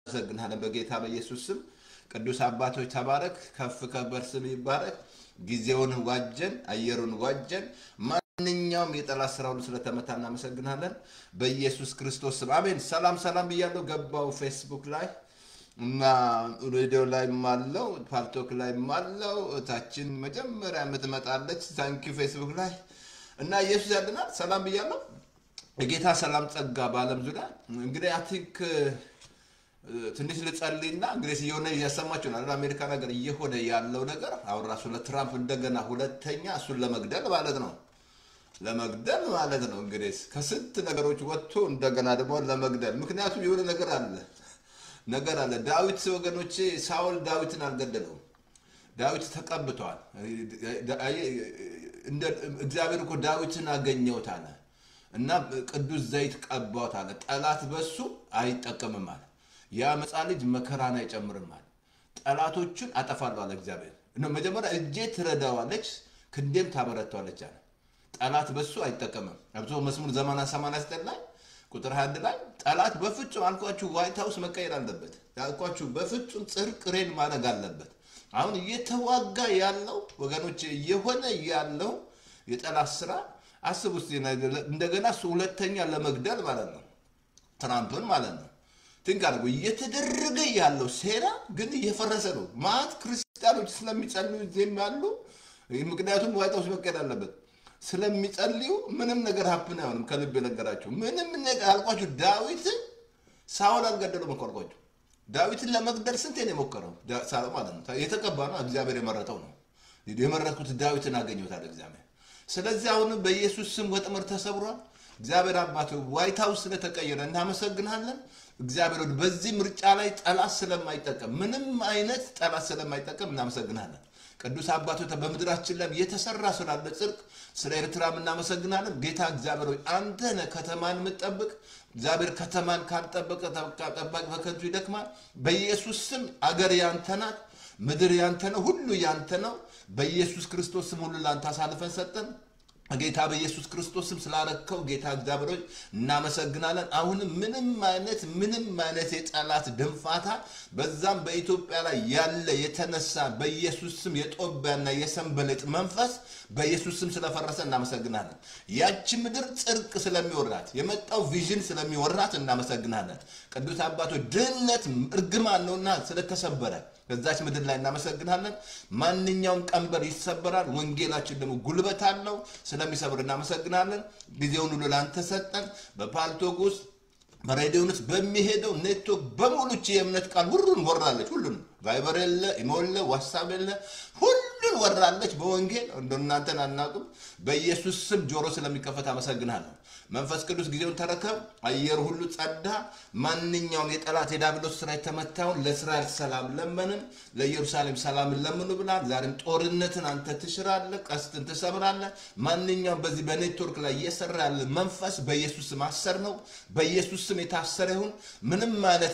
እናመሰግናለን በጌታ በኢየሱስ ስም። ቅዱስ አባቶች ተባረክ፣ ከፍ ከበር ስም ይባረክ። ጊዜውን ዋጀን፣ አየሩን ዋጀን። ማንኛውም የጠላት ስራ ሁሉ ስለተመታ እናመሰግናለን በኢየሱስ ክርስቶስ ስም አሜን። ሰላም ሰላም ብያለሁ። ገባው ፌስቡክ ላይ እና ሬዲዮ ላይም አለው ፓልቶክ ላይም አለው እታችን መጀመሪያ የምትመጣለች ታንኪ ፌስቡክ ላይ እና ኢየሱስ ያድናል። ሰላም ብያለሁ። የጌታ ሰላም ጸጋ በዓለም ዙሪያ እንግዲህ አይ ቲንክ ትንሽ ልጸልይና እንግዲህ እየሆነ እያሰማችሁ ነው። አሜሪካ ነገር እየሆነ ያለው ነገር አሁን ራሱ ለትራምፕ እንደገና ሁለተኛ እሱን ለመግደል ማለት ነው ለመግደል ማለት ነው። እንግዲህ ከስንት ነገሮች ወጥቶ እንደገና ደግሞ ለመግደል ምክንያቱም የሆነ ነገር አለ ነገር አለ። ዳዊት ወገኖቼ ሳውል ዳዊትን አልገደለውም። ዳዊት ተቀብቷል። እግዚአብሔር እኮ ዳዊትን አገኘሁት አለ እና ቅዱስ ዘይት ቀባሁት አለ። ጠላት በሱ አይጠቀምም አለ። የአመፃ ልጅ መከራን አይጨምርም አለ። ጠላቶቹን አጠፋለሁ አለ እግዚአብሔር። መጀመሪያ እጄ ትረዳዋለች፣ ክንዴም ታበረታዋለች አለ። ጠላት በሱ አይጠቀምም። አብቶ መዝሙር ዘመና 89 ላይ ቁጥር 21 ላይ ጠላት በፍጹም አልኳችሁ ዋይት ሀውስ መቀየር አለበት አልኳችሁ፣ በፍጹም ጽድቅ ሬን ማድረግ አለበት። አሁን እየተዋጋ ያለው ወገኖች እየሆነ ያለው የጠላት ስራ አስብ ውስጥ እንደገና እሱ ሁለተኛ ለመግደል ማለት ነው ትራምፕን ማለት ነው ትንክ አድርጎ እየተደረገ ያለው ሴራ ግን እየፈረሰ ነው። ማት ክርስቲያኖች ስለሚጸልዩ ዜም ያሉ ምክንያቱም ዋይት ሀውስ መቀየር አለበት ስለሚጸልዩ ምንም ነገር ሀፕን አይሆንም። ከልብ የነገራችሁ ምንም ነገር አልኳችሁ። ዳዊትን ሳውል አልገደሉም እኮ አልኳችሁ። ዳዊትን ለመግደል ስንቴ ነው የሞከረው ሳውል ማለት ነው። የተቀባ ነው፣ እግዚአብሔር የመረጠው ነው። የመረጥኩት ዳዊትን አገኘታል እግዚአብሔር። ስለዚህ አሁንም በኢየሱስ ስም ወጥመድ ተሰብሯል። እግዚአብሔር አባት ዋይት ሀውስ ስለተቀየረ እናመሰግናለን። እግዚአብሔር በዚህ ምርጫ ላይ ጠላት ስለማይጠቀም ምንም አይነት ጠላት ስለማይጠቀም እናመሰግናለን። ቅዱስ አባቶች በምድራችን ላይ የተሰራ ስላለ ጽድቅ ስለ ኤርትራም እናመሰግናለን። ጌታ እግዚአብሔር ሆይ አንተ ነህ ከተማን የምትጠብቅ። እግዚአብሔር ከተማን ካልጠበቀ ጠባቂ በከንቱ ይደክማል። በኢየሱስ ስም አገር ያንተ ናት፣ ምድር ያንተ ነው፣ ሁሉ ያንተ ነው። በኢየሱስ ክርስቶስ ስም ሁሉ ለአንተ አሳልፈን ሰጠን። ጌታ በኢየሱስ ክርስቶስ ስም ስላረከው ጌታ እግዚአብሔር እናመሰግናለን። አሁንም ምንም አይነት ምንም አይነት የጠላት ድንፋታ በዛም በኢትዮጵያ ላይ ያለ የተነሳ በኢየሱስ ስም የጦቢያና የሰንበሌጥ መንፈስ በኢየሱስ ስም ስለፈረሰ እናመሰግናለን። ያቺ ምድር ጽድቅ ስለሚወራት የመጣው ቪዥን ስለሚወራት እናመሰግናለን። ቅዱስ አባቶች ድህነት እርግማን ነውና ስለተሰበረ ከዛች ምድር ላይ እናመሰግናለን። ማንኛውም ቀንበር ይሰበራል። ወንጌላችን ደግሞ ጉልበት አለው። ስለሚሰብር እናመሰግናለን። ጊዜውን ሁሉ ላንተ ሰጠን። በፓልቶግ ውስጥ በሬዲዮን ውስጥ በሚሄደው ኔትወርክ በሙሉች የእምነት ቃል ሁሉን ወራለች። ሁሉን ቫይበር የለ፣ ኢሞ የለ፣ ዋትሳፕ የለ፣ ሁሉን ወራለች በወንጌል እንደ እናንተን አናውቅም። በኢየሱስ ስም ጆሮ ስለሚከፈት አመሰግናለሁ። መንፈስ ቅዱስ ጊዜውን ተረከብ። አየር ሁሉ ጸዳ። ማንኛውም የጠላት የዳብሎስ ስራ የተመታውን ለእስራኤል ሰላም ለመንን፣ ለኢየሩሳሌም ሰላምን ለምኑ ብላል። ዛሬም ጦርነትን አንተ ትሽራለህ፣ ቀስትን ትሰብራለህ። ማንኛውም በዚህ በኔትወርክ ላይ እየሰራ ያለ መንፈስ በኢየሱስ ስም አሰር ነው። በኢየሱስ ስም የታሰረ ይሁን። ምንም አይነት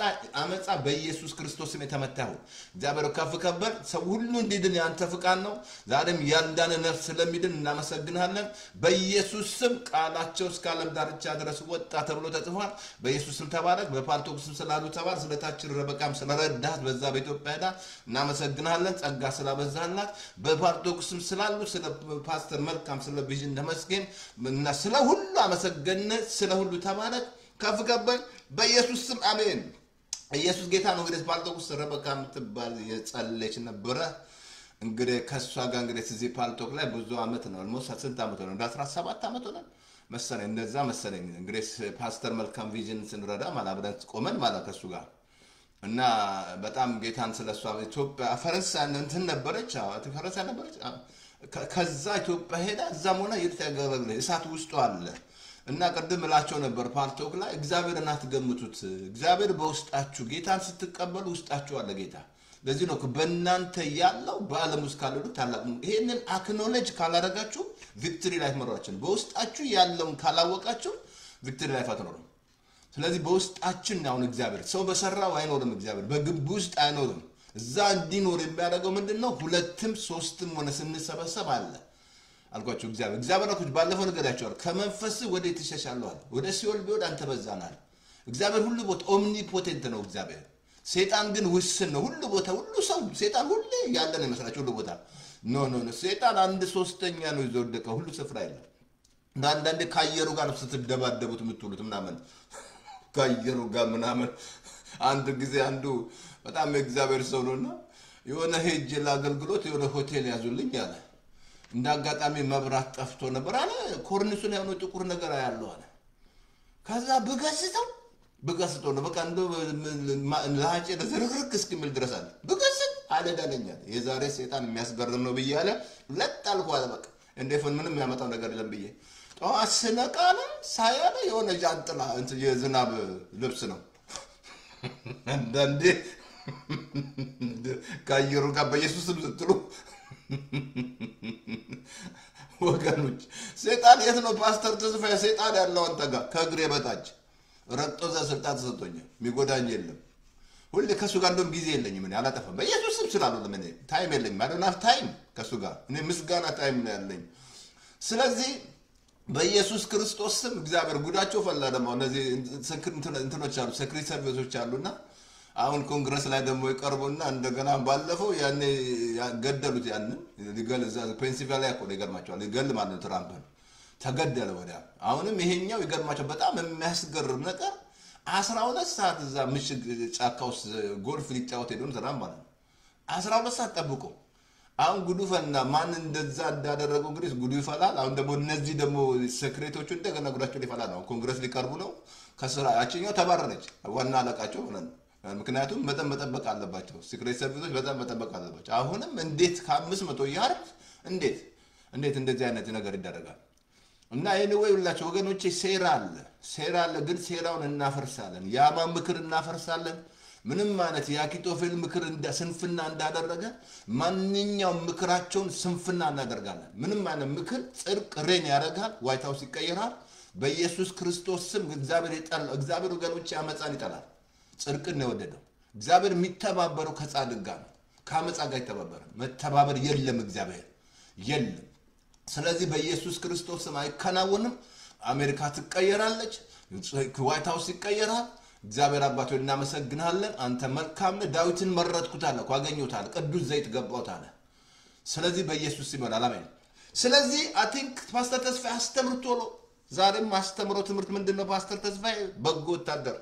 አመፃ በኢየሱስ ክርስቶስ ስም የተመታ ይሁን። እግዚአብሔር ከፍ ከበር ሰው ሁሉ እንዲድን የአንተ ፍቃድ ነው። ዛሬም ያልዳነ ነፍስ ስለሚድን እናመሰግናለን። በኢየሱስ ስም ቃላቸው እስከ ዓለም ዳርቻ ድረስ ወጣ ተብሎ ተጽፏል። በኢየሱስ ስም ተባረክ። በፓርቶክ ስም ስላሉ ተባር ስለታችን ረበቃም ስለረዳት በዛ በኢትዮጵያ ሄዳ እናመሰግናለን። ጸጋ ስላበዛላት በፓርቶክ ስም ስላሉ ስለ ፓስተር መልካም ስለ ቪዥን ተመስገን እና ስለ ሁሉ አመሰገነ። ስለ ሁሉ ተባረክ። ከፍ ገበል በኢየሱስ ስም አሜን። ኢየሱስ ጌታ ነው። እንግዲህ ፓልቶክ ውስጥ ረበቃ የምትባል የጸለች ነበረ። እንግዲህ ከእሷ ጋር እንግዲህ እዚህ ፓልቶክ ላይ ብዙ አመት ነው። ኦልሞስት ስንት አመት ሆነ? እንደ 17 አመት ሆነ መሰለኝ እንደዛ መሰለኝ። እንግዲህ ፓስተር መልካም ቪዥን ስንረዳ ማለት አብረን ቆመን ማለት ከሱ ጋር እና በጣም ጌታን ስለሷ ኢትዮጵያ ፈረንሳይ እንትን ነበረች፣ ፈረንሳይ ነበረች። ከዛ ኢትዮጵያ ሄዳ እዛም ሆነ የት ያገለግለ እሳት ውስጡ አለ እና ቅድም እላቸው ነበር ፓርቶክ ላይ እግዚአብሔርን አትገምቱት። እግዚአብሔር በውስጣችሁ ጌታን ስትቀበሉ ውስጣችሁ አለ ጌታ። ለዚህ ነው በእናንተ ያለው በዓለም ውስጥ ካለ ታላቅ ነው። ይሄንን አክኖሌጅ ካላደረጋችሁ ቪክትሪ ላይፍ መኖራችን በውስጣችሁ ያለውን ካላወቃችሁ ቪክትሪ ላይፍ አትኖርም። ስለዚህ በውስጣችን አሁን እግዚአብሔር ሰው በሰራው አይኖርም። እግዚአብሔር በግቢ ውስጥ አይኖርም። እዛ እንዲኖር የሚያደርገው ምንድን ነው? ሁለትም ሶስትም ሆነ ስንሰበሰብ አለ አልኳቸው። እግዚአብሔር እግዚአብሔር አልኩት ባለፈው ነገር ያቸዋል ከመንፈስ ወደ ትሸሻለዋል ወደ ሲኦል ቢወድ አንተ በዛናል እግዚአብሔር ሁሉ ቦታ ኦምኒፖቴንት ነው እግዚአብሔር። ሴጣን ግን ውስን ነው። ሁሉ ቦታ ሁሉ ሰው ሴጣን ሁሌ ያለ ነው ይመስላችሁ ሁሉ ቦታ ኖ ኖ ኖ ሴጣን አንድ ሶስተኛ ነው ይዞ ወደቀ ሁሉ ስፍራ የለም። እና አንዳንዴ ከአየሩ ጋር ነው ስትደባደቡት የምትውሉት ምናምን ከአየሩ ጋር ምናምን። አንድ ጊዜ አንዱ በጣም የእግዚአብሔር ሰው ነውና የሆነ ሄጅ ለአገልግሎት የሆነ ሆቴል ያዙልኝ አለ። እንደ አጋጣሚ መብራት ጠፍቶ ነበር አለ። ኮርኒሱን የሆነ ጥቁር ነገር ያለው አለ። ከዛ ብገስጠው ብገስጠው ነው በቃ እንደ ለሀጭ ዝርክርክ እስኪምል ድረስ አለ ብገስጥ አለዳለኛል። የዛሬ ሴጣን የሚያስገርም ነው ብዬ አለ ለጥ አልኩ አለ። በቃ እንዴት ምንም የሚያመጣው ነገር የለም ብዬ ጠዋት ስነቃ አለ ሳያለ የሆነ ጃንጥላ እንትን የዝናብ ልብስ ነው አንዳንዴ ከአየሩ ጋር በኢየሱስም ስትሉ ወገኖች ሴጣን የት ነው? ፓስተር ተስፋዬ ሴጣን ያለው አንተ ጋር ከእግሬ በታች ረግጦ እዛ ስልጣን ተሰጥቶኛል። የሚጎዳኝ የለም። ሁሌ ከእሱ ጋር እንደውም ጊዜ የለኝም። እኔ አላጠፋም። በኢየሱስ ስም ስላሉ ለምን ታይም የለኝም። አዶናፍ ታይም ከእሱ ጋር እኔ ምስጋና ታይም ነው ያለኝ። ስለዚህ በኢየሱስ ክርስቶስ ስም እግዚአብሔር ጉዳቸው ፈላ። ደግሞ እነዚህ እንትኖች አሉ፣ ሴክሬት ሰርቪሶች አሉና አሁን ኮንግረስ ላይ ደግሞ ይቀርቡና እንደገና ባለፈው ያኔ ገደሉት። ያንን ሊገል እዛ ፔንሲልቫኒያ እኮ ነው ይገርማቸዋል። ሊገል ማለት ነው ትራምፕን ተገደለ ወዲያ። አሁንም ይሄኛው ይገርማቸው በጣም የሚያስገርም ነገር አስራ ሁለት ሰዓት እዛ ምሽግ ጫካ ውስጥ ጎልፍ ሊጫወት ሄዶን ትራምፕ ማለት ነው አስራ ሁለት ሰዓት ጠብቆ አሁን ጉዱ ፈና። ማን እንደዛ እንዳደረገው እንግዲህ ጉዱ ይፈላል። አሁን ደግሞ እነዚህ ደግሞ ሴክሬቶቹ እንደገና ጉዳቸው ሊፈላ ነው። ኮንግረስ ሊቀርቡ ነው ከስራ ያችኛው ተባረረች፣ ዋና አለቃቸው ማለት ነው። ምክንያቱም መጠን መጠበቅ አለባቸው። ሲክሬት ሰርቪሶች በጣም መጠበቅ አለባቸው። አሁንም እንዴት ከአምስት መቶ ያርድ እንዴት እንዴት እንደዚህ አይነት ነገር ይደረጋል? እና ይህን ወይ ሁላቸው ወገኖቼ ሴራ አለ፣ ሴራ አለ። ግን ሴራውን እናፈርሳለን። የአማ ምክር እናፈርሳለን። ምንም አይነት የአኪጦፌል ምክር ስንፍና እንዳደረገ ማንኛውም ምክራቸውን ስንፍና እናደርጋለን። ምንም አይነት ምክር ጽድቅ ሬን ያደርጋል። ዋይት ሀውስ ይቀየራል። በኢየሱስ ክርስቶስ ስም እግዚአብሔር ይጠላል። እግዚአብሔር ወገኖቼ አመፃን ይጠላል። ጽድቅን ነው የወደደው። እግዚአብሔር የሚተባበረው ከጻድቅ ጋር ነው፣ ከአመፃ ጋር ይተባበረ። መተባበር የለም፣ እግዚአብሔር የለም። ስለዚህ በኢየሱስ ክርስቶስ ስም አይከናወንም። አሜሪካ ትቀየራለች፣ ዋይት ሀውስ ይቀየራል። እግዚአብሔር አባቶ እናመሰግናለን። አንተ መልካም ነህ። ዳዊትን መረጥኩት አለ እኮ አገኘሁት አለ። ቅዱስ ዘይት ገባሁት አለ። ስለዚህ በኢየሱስ ስም ይሆናል። አሜን። ስለዚህ አይ ቲንክ ፓስተር ተስፋዬ አስተምር ቶሎ። ዛሬም አስተምረው ትምህርት ምንድን ነው? ፓስተር ተስፋዬ በጎ ወታደር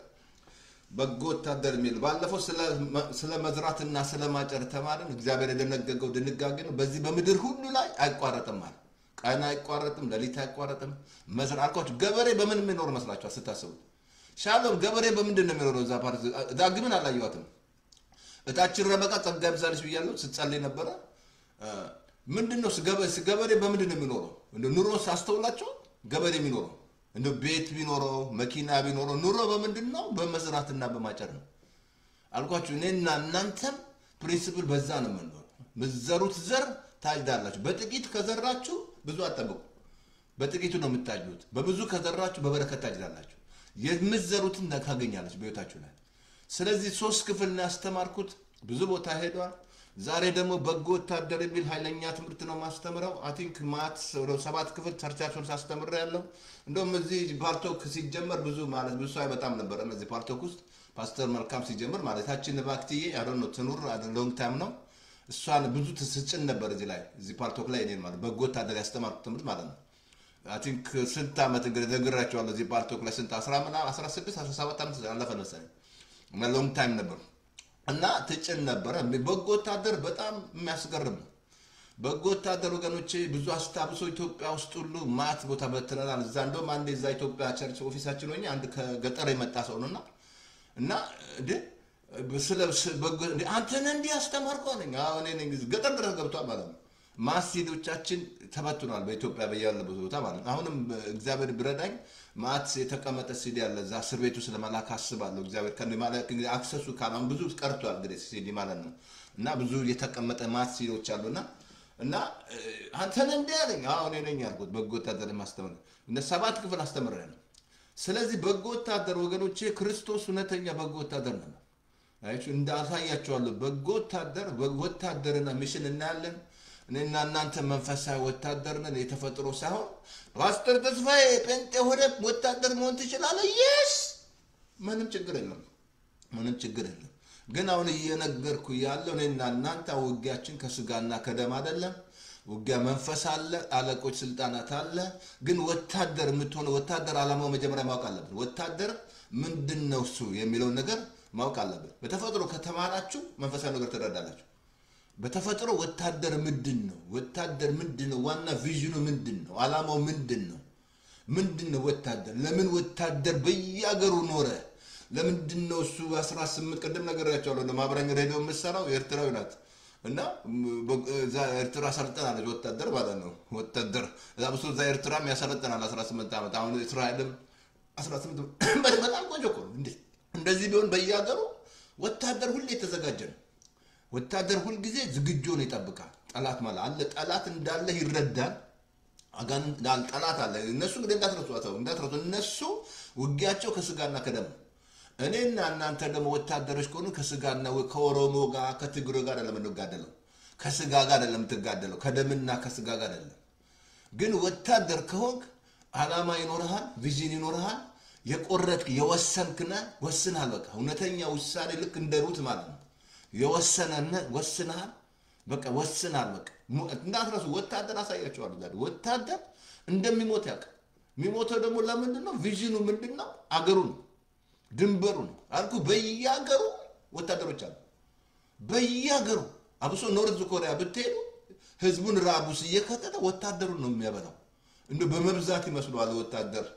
በጎ ወታደር የሚል ባለፈው ስለ መዝራትና ስለ ማጨር ተማርን። እግዚአብሔር የደነገገው ድንጋጌ ነው። በዚህ በምድር ሁሉ ላይ አይቋረጥም አለ። ቀን አይቋረጥም፣ ሌሊት አይቋረጥም። መዝራ አልኳቸው። ገበሬ በምን የሚኖር መስላችኋል ስታስቡት? ሻሎም ገበሬ በምንድን ነው የሚኖረው? እዛ ፓርቲ ዳግምን አላየኋትም። እታችን ረበቃ ጸጋ ይብዛልሽ ብያለሁ ስትጸልይ ነበረ። ምንድን ነው ገበሬ በምንድን ነው የሚኖረው? ኑሮ ሳስተውላቸው ገበሬ የሚኖረው እንደ ቤት ቢኖረው መኪና ቢኖረው ኑሮ በምንድን ነው? በመዝራትና በማጨር ነው አልኳችሁ። እኔና እናንተም ፕሪንስፕል በዛ ነው የምንኖረው። ምዘሩት ዘር ታጭዳላችሁ። በጥቂት ከዘራችሁ ብዙ አጠብቁ። በጥቂቱ ነው የምታጭዱት። በብዙ ከዘራችሁ በበረከት ታጭዳላችሁ። የምትዘሩትን ታገኛለች በህይወታችሁ ላይ። ስለዚህ ሶስት ክፍል ነው ያስተማርኩት። ብዙ ቦታ ሄዷል። ዛሬ ደግሞ በጎ ወታደር የሚል ኃይለኛ ትምህርት ነው ማስተምረው። አይ ቲንክ ማት ሰባት ክፍል ቸርቻቸውን ሳስተምር ያለው እንደውም እዚህ ፓርቶክ ሲጀመር ብዙ ማለት ብዙ ሰው አይመጣም ነበረ። እዚህ ፓርቶክ ውስጥ ፓስተር መልካም ሲጀምር ማለታችን ባክትዬ አዶ ነው ትኑር ሎንግ ታይም ነው እሷን ብዙ ትስጭን ነበር እዚህ ላይ እዚህ ፓርቶክ ላይ እኔን ማለት በጎ ወታደር ያስተማርኩት ትምህርት ማለት ነው። አይ ቲንክ ስንት ዓመት እንግዲህ ነግራቸዋለሁ እዚህ ፓርቶክ ላይ ስንት አስራ ምናምን አስራ ስድስት አስራ ሰባት ዓመት አለፈ መሰለኝ እና ሎንግ ታይም ነበር እና ትጭን ነበረ። በጎ ወታደር በጣም የሚያስገርም ነው። በጎ ወታደር ወገኖቼ ብዙ አስታብሶ ኢትዮጵያ ውስጥ ሁሉ ማት ቦታ በትነናል። እዛ እንደውም አንድ እዛ ኢትዮጵያ ቸርች ኦፊሳችን ሆኜ አንድ ከገጠር የመጣ ሰው ነው እና እና አንተን እንዲህ አስተማርከው አለኝ። ገጠር ድረስ ገብቷል ማለት ነው። ማስሲዶቻችን ተበትኗል በኢትዮጵያ በያለበት ቦታ ማለት ነው። አሁንም እግዚአብሔር ቢረዳኝ ማት የተቀመጠ ሲዲ ያለ እዛ እስር ቤቱ ስለመላክ አስባለሁ። እግዚአብሔር አክሰሱ ካሁን ብዙ ቀርቷል እንግዲህ ሲዲ ማለት ነው እና ብዙ የተቀመጠ ማት ሲዲዎች አሉና እና አንተን እንዲህ አለኝ። አሁን ነኝ ያልኩት በጎ ወታደር ማስተምር እነ ሰባት ክፍል አስተምሬያለሁ። ስለዚህ በጎ ወታደር ወገኖቼ ክርስቶስ እውነተኛ በጎ ወታደር ነው። እንዳሳያቸዋለሁ በጎ ወታደር ወታደርና ሚሽን እናያለን። እኔና እናንተ መንፈሳዊ ወታደር ነን፣ የተፈጥሮ ሳይሆን ፓስተር ተስፋዬ ጴንጤ ሆነ ወታደር መሆን ትችላለህ። የስ ምንም ችግር የለም። ምንም ችግር የለም። ግን አሁን እየነገርኩ ያለው እኔና እናንተ ውጊያችን ከስጋና ከደም አይደለም። ውጊያ መንፈስ አለ፣ አለቆች፣ ስልጣናት አለ። ግን ወታደር የምትሆነ ወታደር ዓላማው መጀመሪያ ማወቅ አለብን። ወታደር ምንድን ነው እሱ የሚለውን ነገር ማወቅ አለብን። በተፈጥሮ ከተማራችሁ መንፈሳዊ ነገር ትረዳላችሁ። በተፈጥሮ ወታደር ምንድን ነው? ወታደር ምንድን ነው? ዋና ቪዥኑ ምንድን ነው? ዓላማው ምንድን ነው? ምንድን ነው ወታደር? ለምን ወታደር በየአገሩ ኖረ? ለምንድን ነው እሱ 18 ቅድም ነገራቸዋለሁ። ለማህበራዊ ሬዲዮ የምትሰራው ኤርትራዊ ናት እና እዛ ኤርትራ ሰልጠናለች ወታደር ማለት ነው። ወታደር እዛ ብሶ እዛ ኤርትራም ያሰለጠናል 18 ዓመት አሁን እስራኤልም 18 በጣም ቆንጆ እኮ ነው። እንደዚህ ቢሆን በየሀገሩ ወታደር ሁሌ የተዘጋጀ ነው። ወታደር ሁልጊዜ ዝግጁ ነው ይጠብቃል። ጠላት ማለት አለ ጠላት እንዳለ ይረዳል። አጋንንት ጠላት አለ። እነሱ እንግዲህ እንዳትረሱ አተው እንዳትረሱ። እነሱ ውጊያቸው ከስጋና ከደም ነው። እኔና እናንተ ደግሞ ወታደሮች ከሆኑ ከስጋና ከኦሮሞ ጋር ከትግሮ ጋር አይደለም የምንጋደለው፣ ከስጋ ጋር አይደለም የምትጋደለው፣ ከደምና ከስጋ ጋር አይደለም። ግን ወታደር ከሆንክ ዓላማ ይኖርሃል፣ ቪዥን ይኖርሃል። የቆረጥክ የወሰንክነ ወስንሃል። በቃ እውነተኛ ውሳኔ ልክ እንደ ሩት ማለት ነው። የወሰነነ ወስንሃል። በቃ ወስንሃል። በቃ እንዳትረሱ። ወታደር አሳያቸዋለሁ። ወታደር እንደሚሞት ያውቃል። የሚሞተው ደግሞ ለምንድን ነው? ቪዥኑ ምንድን ነው? አገሩ ነው ድንበሩ ነው አልኩ። በየሀገሩ ወታደሮች አሉ። በየሀገሩ አብሶ ኖርዝ ኮሪያ ብትሄዱ ህዝቡን ራቡስ እየከተተ ወታደሩን ነው የሚያበላው። እንደ በመብዛት ይመስለዋል ወታደር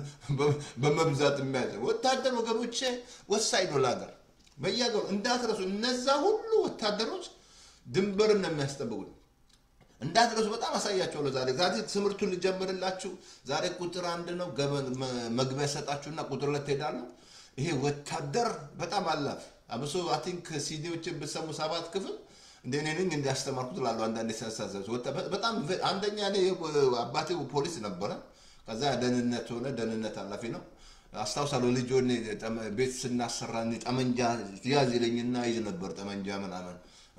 በመብዛት የሚያዘ ወታደር ወገኖቼ ወሳኝ ነው ለሀገር። በየሀገሩ እንዳትረሱ። እነዛ ሁሉ ወታደሮች ድንበርን ነው የሚያስጠብቁት። እንዳትረሱ። በጣም አሳያቸዋለሁ ዛሬ ዛሬ ትምህርቱን ልጀምርላችሁ። ዛሬ ቁጥር አንድ ነው መግቢያ ሰጣችሁና ቁጥር ሁለት ሄዳለሁ። ይሄ ወታደር በጣም አላፍ አብሶ አይ ቲንክ ሲዲዎችን ብሰሙ ሰባት ክፍል እንደ እኔ ነኝ እንዲያስተማርኩት ላሉ አንዳንድ ሲያሳዘብ በጣም አንደኛ እኔ አባቴ ፖሊስ ነበረ። ከዛ ደህንነት ሆነ ደህንነት ኃላፊ ነው። አስታውሳለሁ ልጅ ሆኜ ቤት ስናሰራ ጠመንጃ ያዝ ይለኝና ይዝ ነበር ጠመንጃ ምናምን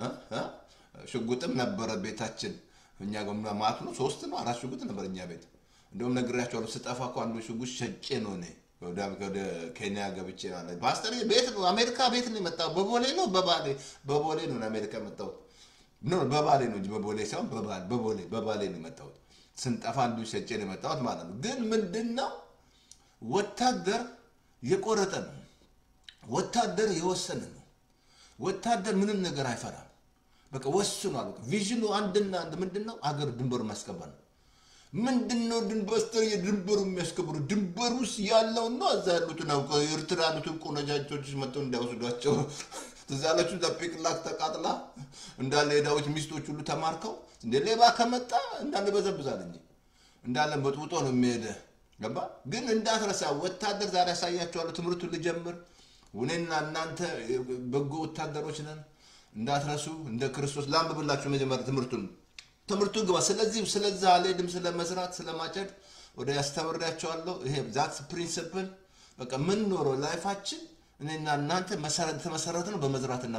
ሽጉጥም ነበረ ቤታችን እኛ ጋር ማለት ነው። ሶስት ነው አራት ሽጉጥ ነበር እኛ ቤት። እንደውም ነግሬያቸዋለሁ። ስጠፋ እኮ አንዱ ሽጉጥ ሸጬ ነው እኔ ወደ ኬንያ ገብቼ ማለት ፓስተር ቤት ነው አሜሪካ ቤት ነው የመጣው። በቦሌ ነው በባሌ በቦሌ ነው አሜሪካ የመጣሁት። ኖ በባሌ ነው እንጂ በቦሌ ሳይሆን በቦሌ በባሌ ነው የመጣሁት። ስንጠፋ አንዱ ሸጬ ነው የመጣሁት ማለት ነው። ግን ምንድን ነው ወታደር የቆረጠ ነው። ወታደር የወሰነ ነው። ወታደር ምንም ነገር አይፈራም። በቃ ወስኗል። ቪዥኑ አንድና አንድ ምንድን ነው? አገር ድንበሩ ማስከበር ነው። ምንድን ነው ድንበስተር የድንበሩ የሚያስከብሩ ድንበር ውስጥ ያለውን ነው። እዛ ያሉትን ኤርትራ ያሉትን ቆነጃጆች መጥተው እንዳይወስዷቸው ትዝ ያላችሁ ዛፔቅላክ ተቃጥላ እንዳለ የዳዊት ሚስቶች ሁሉ ተማርከው እንደ ሌባ ከመጣ እንዳለ በዘብዛል እንጂ እንዳለ መጥውጦ ነው የሚሄደ ገባ። ግን እንዳትረሳ ወታደር ዛሬ ያሳያቸዋለሁ። ትምህርቱን ልጀምር። እኔና እናንተ በጎ ወታደሮች ነን። እንዳትረሱ እንደ ክርስቶስ ላንብብላችሁ መጀመሪያ ትምህርቱን ትምህርቱ ግባ። ስለዚህ ስለዛ አልሄድም፣ ስለ መስራት ስለ ማጨድ ወደ ያስተምራቸዋለሁ። ይሄ ዛት ፕሪንስፕል በቃ ምን ኖረው ላይፋችን እኔና እናንተ የተመሰረተ ነው በመዝራትና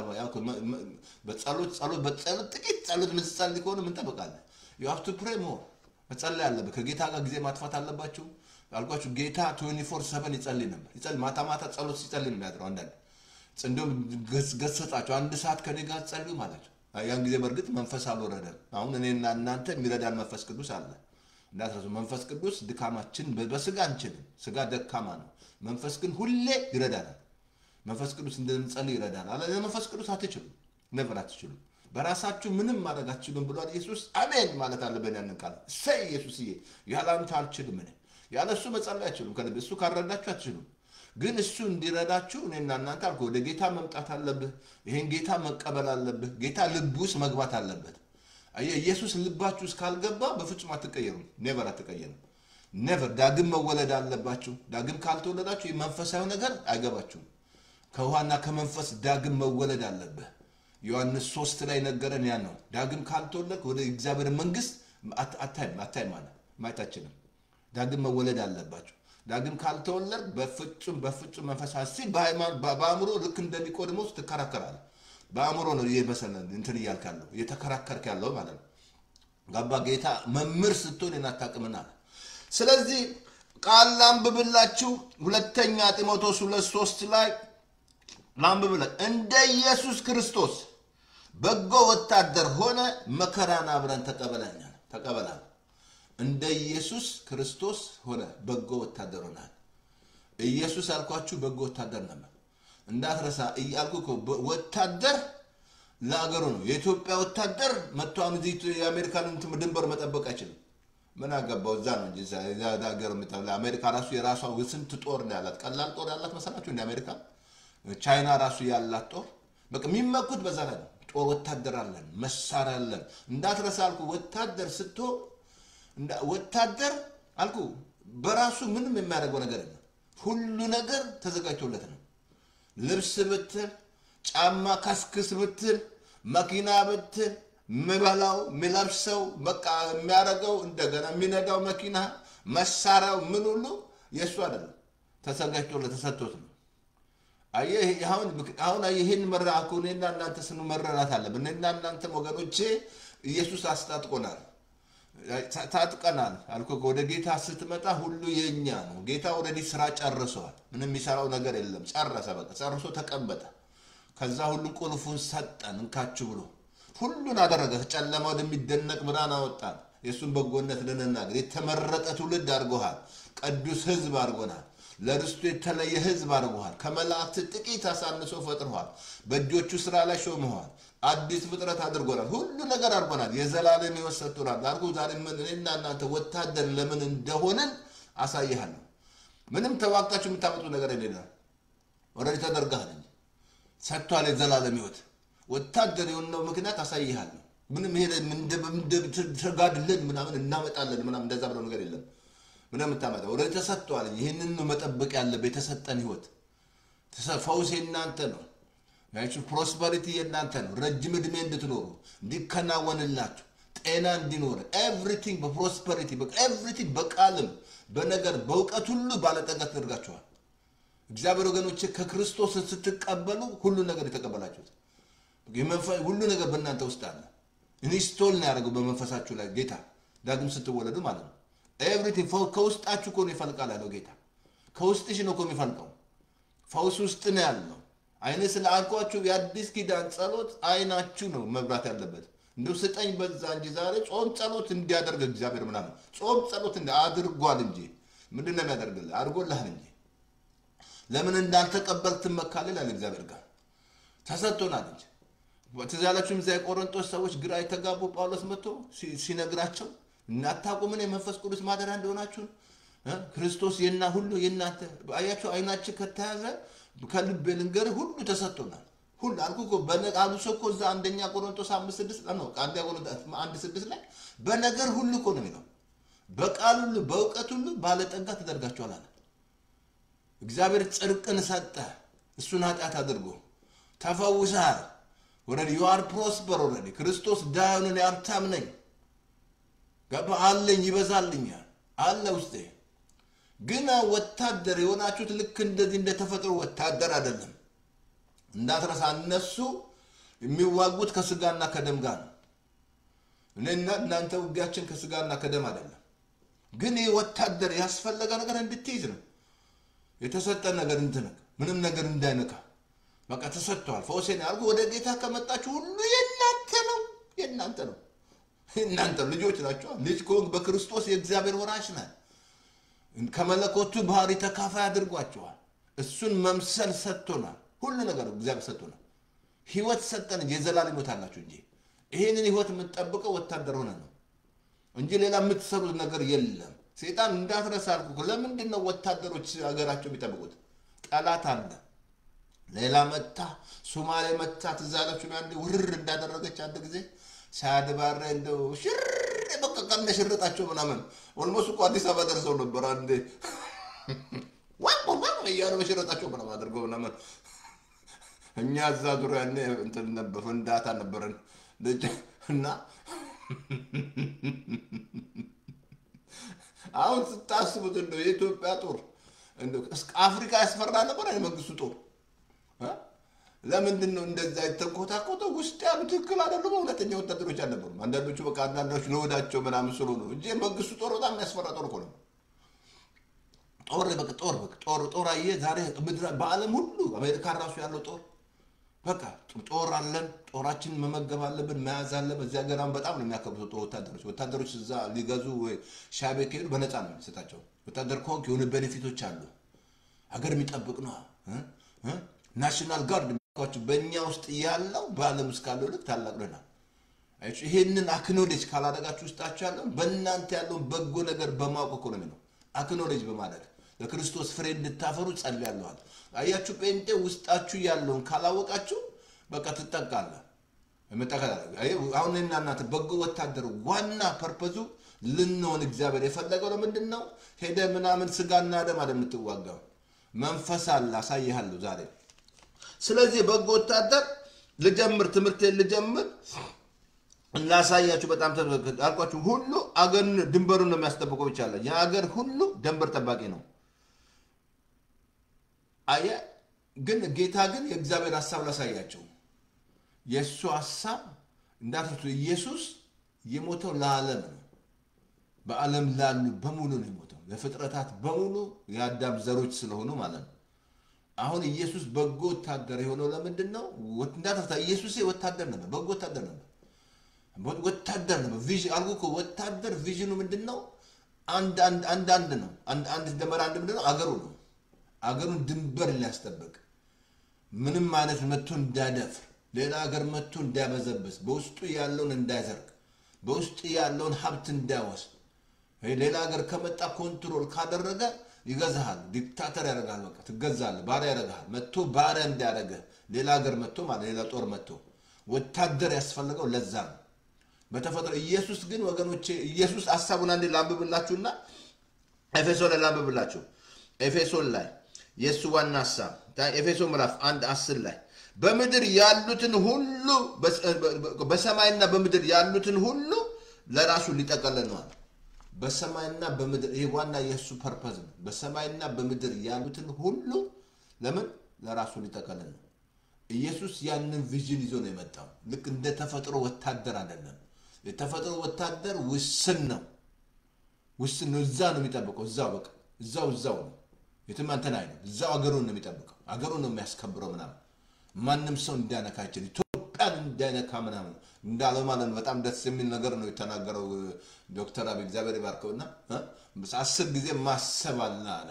በጸሎት ጸሎት በጸሎት ጥቂት ጸሎት ምትጸልይ ከሆነ ምን ጠበቃለህ? ዩ ሃቭ ቱ ፕሬ ሞር መጸለይ አለብህ። ከጌታ ጋር ጊዜ ማጥፋት አለባችሁ አልኳችሁ። ጌታ 24 ሰቨን ይጸልይ ነበር። ይጸልይ ማታ ማታ ጸሎት ሲጸልይ ነው የሚያድረው። አንዳንድ እንዲሁም ገሰጻቸው አንድ ሰዓት ከኔ ጋር ጸልዩ ማላቸው ያን ጊዜ በእርግጥ መንፈስ አልወረደም። አሁን እኔና እናንተ የሚረዳን መንፈስ ቅዱስ አለ። እንዳትረሱ። መንፈስ ቅዱስ ድካማችን በስጋ አንችልም። ስጋ ደካማ ነው። መንፈስ ግን ሁሌ ይረዳናል። መንፈስ ቅዱስ እንድንጸልይ ይረዳናል። አለ መንፈስ ቅዱስ አትችሉም፣ ነበር አትችሉም። በራሳችሁ ምንም ማድረግ አትችሉም ብሏል ኢየሱስ። አሜን ማለት አለብን። ያንን ቃል እሰይ ኢየሱስዬ፣ ያለ አንተ አልችልም እኔ ያለ እሱ መጸለይ አትችሉም። ከልብ እሱ ካረዳችሁ አትችሉም። ግን እሱ እንዲረዳችሁ እኔና እናንተ አልኩ ወደ ጌታ መምጣት አለብህ። ይሄን ጌታ መቀበል አለብህ። ጌታ ልብ ውስጥ መግባት አለበት። አየህ ኢየሱስ ልባችሁ ውስጥ ካልገባ በፍጹም አትቀየሩም። ኔቨር አትቀየሩም። ኔቨር ዳግም መወለድ አለባችሁ። ዳግም ካልተወለዳችሁ መንፈሳዊ ነገር አይገባችሁም። ከውሃና ከመንፈስ ዳግም መወለድ አለብህ። ዮሐንስ ሶስት ላይ ነገረን ያ ነው። ዳግም ካልተወለድ ወደ እግዚአብሔር መንግስት አታይም አታይም ማለት ማየት አችልም። ዳግም መወለድ አለባችሁ። ዳግም ካልተወለድ በፍጹም በፍጹም መንፈሳዊ ሲል በአእምሮ ልክ እንደ ኒቆዲሞስ ትከራከራለህ። በአእምሮ ነው እየመሰለ እንትን እያልክ ያለው እየተከራከርክ ያለው ማለት ነው። ገባ ጌታ መምህር ስትሆን የናታቅምና ስለዚህ ቃል ላንብብላችሁ ሁለተኛ ጢሞቴዎስ ሁለት ሶስት ላይ ላንብብላችሁ እንደ ኢየሱስ ክርስቶስ በጎ ወታደር ሆነ መከራን አብረን ተቀበለኛል ተቀበላል እንደ ኢየሱስ ክርስቶስ ሆነ በጎ ወታደር ሆናል ኢየሱስ ያልኳችሁ በጎ ወታደር ነበር እንዳትረሳ እያልኩ እኮ በ- ወታደር ለአገሩ ነው የኢትዮጵያ ወታደር መጥቶ አሁን እዚህ የአሜሪካን እንትን ድንበር መጠበቅ አይችልም ምን አገባው እዛ ነው እንጂ እዛ እዛ ሀገር የምታ- አሜሪካ ራሱ የራሷ ስንት ጦር ነው ያላት ቀላል ጦር ያላት መሰላችሁ እንደ አሜሪካ ቻይና ራሱ ያላት ጦር በቃ የሚመኩት በዛ ላይ ነው ጦር ወታደር አለን መሳሪያ አለን እንዳትረሳ አልኩ ወታደር ስትሆን እንዳ- ወታደር አልኩ በራሱ ምንም የሚያደርገው ነገር የለም ሁሉ ነገር ተዘጋጅቶለት ነው ልብስ ብትል ጫማ ካስክስ ብትል መኪና ብትል ምበላው የሚለብሰው በቃ የሚያደርገው እንደገና የሚነዳው መኪና መሳሪያው ምን ሁሉ የእሱ አይደለም ተዘጋጅቶለት ተሰጥቶት ነው አየህ አሁን አሁን አየህ ይህን መራ እኮ እኔና እናንተ ስኑ መረዳት አለብን እኔና እናንተም ወገኖቼ ኢየሱስ አስታጥቆናል ታ- ታጥቀናል አልኮ ወደ ጌታ ስትመጣ ሁሉ የኛ ነው ጌታ ወደዲ ስራ ጨርሰዋል ምንም የሚሰራው ነገር የለም ጨረሰ በቃ ጨርሶ ተቀመጠ ከዛ ሁሉ ቁልፉን ሰጠን እንካችሁ ብሎ ሁሉን አደረገ ጨለማ ወደሚደነቅ ብርሃን አወጣን የእሱን በጎነት ልንናገር የተመረጠ ትውልድ አድርጎሃል ቅዱስ ህዝብ አድርጎናል ለርስቱ የተለየ ህዝብ አድርጎሃል ከመላእክት ጥቂት አሳንሶ ፈጥሮሃል በእጆቹ ስራ ላይ ሾመዋል አዲስ ፍጥረት አድርጎናል ሁሉ ነገር አድርጎናል የዘላለም ህይወት ሰጥቶናል አልኩ ዛሬ ምን እኔና እናንተ ወታደር ለምን እንደሆንን አሳይሃለሁ ምንም ተዋግታችሁ የምታመጡ ነገር የሌለም ወረድ ተደርጋል እንጂ ሰጥቷል የዘላለም ህይወት ወታደር የሆነው ምክንያት አሳይሃለሁ ምንም ይሄ ተጋድለን ምናምን እናመጣለን ምናምን እንደዛ ብለው ነገር የለም ምንም የምታመጣ ወደ ተሰጥቷል ይህንን ነው መጠበቅ ያለብህ የተሰጠን ህይወት ተሰ- ፈውስ የእናንተ ነው ያችሁ ፕሮስፐሪቲ የእናንተ ነው ረጅም ዕድሜ እንድትኖሩ እንዲከናወንላችሁ ጤና እንዲኖር ኤቭሪቲንግ በፕሮስፐሪቲ ኤቭሪቲንግ በቃልም በነገር በእውቀት ሁሉ ባለጠጋ ተደርጋችኋል እግዚአብሔር ወገኖች ከክርስቶስ ስትቀበሉ ሁሉ ነገር የተቀበላችሁት የመንፈ- ሁሉ ነገር በእናንተ ውስጥ አለ ኢንስቶል ነው ያደረገው በመንፈሳችሁ ላይ ጌታ ዳግም ስትወለዱ ማለት ነው ኤቭሪቲንግ ከውስጣችሁ እኮ ነው ይፈልቃል ያለው ጌታ ከውስጥሽ ነው እኮ የሚፈልቀው ፈውስ ውስጥ ነው ያለው አይነ ስለ አልኳችሁ የአዲስ ኪዳን ጸሎት አይናችሁ ነው መብራት ያለበት እንደው ስጠኝ በዛ እንጂ ዛሬ ጾም ጸሎት እንዲያደርግ እግዚአብሔር ምናምን ጾም ጸሎት እንዲ አድርጓል እንጂ ምንድን ነው የሚያደርግልህ አድርጎልሃል እንጂ ለምን እንዳልተቀበል ትመካለል ያለ እግዚአብሔር ጋር ተሰጥቶናል እንጂ ትዝ ያላችሁም እዚያ የቆሮንጦስ ሰዎች ግራ የተጋቡ ጳውሎስ መጥቶ ሲ- ሲነግራቸው እናታቁምን የመንፈስ ቅዱስ ማደሪያ እንደሆናችሁ እ? ክርስቶስ የና ሁሉ የእናንተ አያቸው አይናችን ከተያዘ ከልቤ ልንገርህ ሁሉ ተሰጥቶናል ሁሉ አልኩ እኮ በነ- አብሶ እኮ እዛ አንደኛ ቆሮንቶስ አምስት ስድስት ነው አንደኛ ቆሮንቶስ አንድ ስድስት ላይ በነገር ሁሉ እኮ ነው የሚለው በቃል ሁሉ በእውቀት ሁሉ ባለጠጋ ተደርጋችኋል አለ እግዚአብሔር ጽድቅን ሰጠ እሱን ኃጢአት አድርጎ ተፈውሰሃል ወረዲ ዩአር ፕሮስፐር ወረዲ ክርስቶስ ዳዩንን ሀብታም ነኝ ገባ አለኝ ይበዛልኛል አለ ውስጤ ግን ወታደር የሆናችሁት ልክ እንደዚህ እንደተፈጥሮ ወታደር አይደለም እንዳትረሳ እነሱ የሚዋጉት ከስጋና ከደም ጋር ነው እኔና እናንተ ውጊያችን ከስጋና ከደም አይደለም ግን ይህ ወታደር ያስፈለገ ነገር እንድትይዝ ነው የተሰጠ ነገር እንትነክ ምንም ነገር እንዳይነካ በቃ ተሰጥተዋል ፈውሴን ያርጉ ወደ ጌታ ከመጣችሁ ሁሉ የእናንተ ነው የእናንተ ነው የእናንተ ልጆች ናቸዋ ልጅ ከሆንክ በክርስቶስ የእግዚአብሔር ወራሽ ነህ ከመለኮቱ ባህሪ ተካፋይ አድርጓቸዋል እሱን መምሰል ሰጥቶናል ሁሉ ነገር እግዚአብሔር ሰጥቶናል ህይወት ሰጠን እንጂ የዘላለም ህይወት አላችሁ እንጂ ይሄንን ህይወት የምትጠብቀው ወታደር ሆነ ነው እንጂ ሌላ የምትሰሩት ነገር የለም ሴጣን እንዳትረሳ አልኩ እኮ። ለምንድን ነው ወታደሮች ሀገራቸው የሚጠብቁት ጠላት አለ ሌላ መታ ሶማሌ መታ ትዝ አላችሁ ነው አንዴ ውርር እንዳደረገች አንድ ጊዜ ሳያድባረ እንደው ሽር በቃ ቀነ ሽርጣቸው ምናምን ኦልሞስት እኮ አዲስ አበባ ደርሰው ነበር አንዴ ዋቆ ዋቆ እያሉ በሽረጣቸው ምናምን አድርገው ምናምን እኛ እዛ ዙሪያ ያኔ እንትን ነበር ፍንዳታ ነበረን ልጅ እና አሁን ስታስቡት እንደው የኢትዮጵያ ጦር እንደው እስከ አፍሪካ ያስፈራ ነበር የመንግስቱ ጦር እ? ለምንድን ነው እንደዛ የተንኮታኮተው? ውስጥ ያሉ ትክክል አይደሉም። እውነተኛ ወታደሮች አልነበሩም። አንዳንዶቹ በቃ አንዳንዶች ለወዳቸው ምናምን ስሉ ነው እንጂ መንግስቱ ጦር በጣም የሚያስፈራ ጦር እኮ ነው። ጦር በቃ ጦር በቃ ጦር ጦር አየህ ዛሬ ምድር በዓለም ሁሉ አሜሪካን ራሱ ያለው ጦር በቃ ጦር አለን። ጦራችንን መመገብ አለብን፣ መያዝ አለብን። እዚህ ሀገር አሁን በጣም ነው የሚያከብሩት ጦር ወታደሮች። ወታደሮች እዛ ሊገዙ ወይ ሻቤ ከሄዱ በነፃ ነው የሚሰጣቸው። ወታደር ከሆንክ የሆነ ቤኔፊቶች አሉ። ሀገር የሚጠብቅ ነው። ናሽናል ጋርድ የሚሏቸው በእኛ ውስጥ ያለው በዓለም ውስጥ ካለው ልክ ታላቅ ነናል። ይሄንን አክኖሌጅ ካላደረጋችሁ ውስጣችሁ ያለውን በእናንተ ያለውን በጎ ነገር በማወቅ እኮ ነው የሚለው አክኖሌጅ በማድረግ ለክርስቶስ ፍሬ እንድታፈሩ ጸልያለኋል። አያችሁ ጴንጤ ውስጣችሁ ያለውን ካላወቃችሁ በቃ ትጠቃለ አሁን እና እናንተ በጎ ወታደሩ ዋና ፐርፐዙ ልንሆን እግዚአብሔር የፈለገው ለምንድን ነው? ሄደ ምናምን ስጋና ደም አለ የምትዋጋው መንፈስ አለ። አሳይሃለሁ ዛሬ። ስለዚህ በጎ ወታደር ልጀምር፣ ትምህርቴን ልጀምር ላሳያችሁ በጣም አልኳችሁ። ሁሉ አገር ድንበሩን ነው የሚያስጠብቀው ብቻ አለ። የአገር ሁሉ ድንበር ጠባቂ ነው። አየ ግን ጌታ ግን የእግዚአብሔር ሀሳብ ላሳያቸው። የእሱ ሀሳብ እንዳትረሱ፣ ኢየሱስ የሞተው ለዓለም ነው። በዓለም ላሉ በሙሉ ነው የሞተው፣ ለፍጥረታት በሙሉ የአዳም ዘሮች ስለሆኑ ማለት ነው። አሁን ኢየሱስ በጎ ወታደር የሆነው ለምንድን ነው? እንዳትረሳ፣ ኢየሱስ ወታደር ነበር፣ በጎ ወታደር ነበር። ወታደር ነው። አልኩ እኮ ወታደር ቪዥኑ ምንድን ነው? አንድ አንድ አንድ ነው። አንድ አንድ ደመራ አንድ ምንድን ነው? አገሩ ነው። አገሩን ድንበር ሊያስጠብቅ ምንም አይነት መጥቶ እንዳይደፍር፣ ሌላ ሀገር መጥቶ እንዳይበዘብስ፣ በውስጡ ያለውን እንዳይዘርግ፣ በውስጡ ያለውን ሀብት እንዳይወስድ፣ ሌላ ሀገር ከመጣ ኮንትሮል ካደረገ ይገዛሃል። ዲክታተር ያደርጋል። በቃ ትገዛለህ። ባሪያ ያደርግሃል። መጥቶ ባሪያ እንዳያደርገ ሌላ ሀገር መጥቶ ማለት ሌላ ጦር መጥቶ ወታደር ያስፈልገው ለዛ ነው። በተፈጥሮ ኢየሱስ ግን ወገኖቼ ኢየሱስ ሀሳቡን አንዴ ላንብብላችሁና ኤፌሶን ላይ ላንብብላችሁ። ኤፌሶን ላይ የእሱ ዋና ሀሳብ ኤፌሶን ምዕራፍ አንድ አስር ላይ በምድር ያሉትን ሁሉ በሰማይና በምድር ያሉትን ሁሉ ለራሱ ሊጠቀልል ነዋል። በሰማይና በምድር ይህ ዋና የእሱ ፐርፐዝ ነው። በሰማይና በምድር ያሉትን ሁሉ ለምን ለራሱ ሊጠቀልል ነው። ኢየሱስ ያንን ቪዥን ይዞ ነው የመጣው። ልክ እንደ ተፈጥሮ ወታደር አይደለም። የተፈጥሮ ወታደር ውስን ነው፣ ውስን ነው። እዛ ነው የሚጠብቀው። እዛው በቃ እዛው እዛው ነው። የትም አንተን አይልም። እዛው አገሩን ነው የሚጠብቀው። አገሩን ነው የሚያስከብረው ምናምን። ማንም ሰው እንዳነካ አይችል። ኢትዮጵያን እንዳይነካ ምናምን እንዳለው ማለት ነው። በጣም ደስ የሚል ነገር ነው የተናገረው ዶክተር አብይ እግዚአብሔር ይባርከውና አስር ጊዜ ማሰብ አለ አለ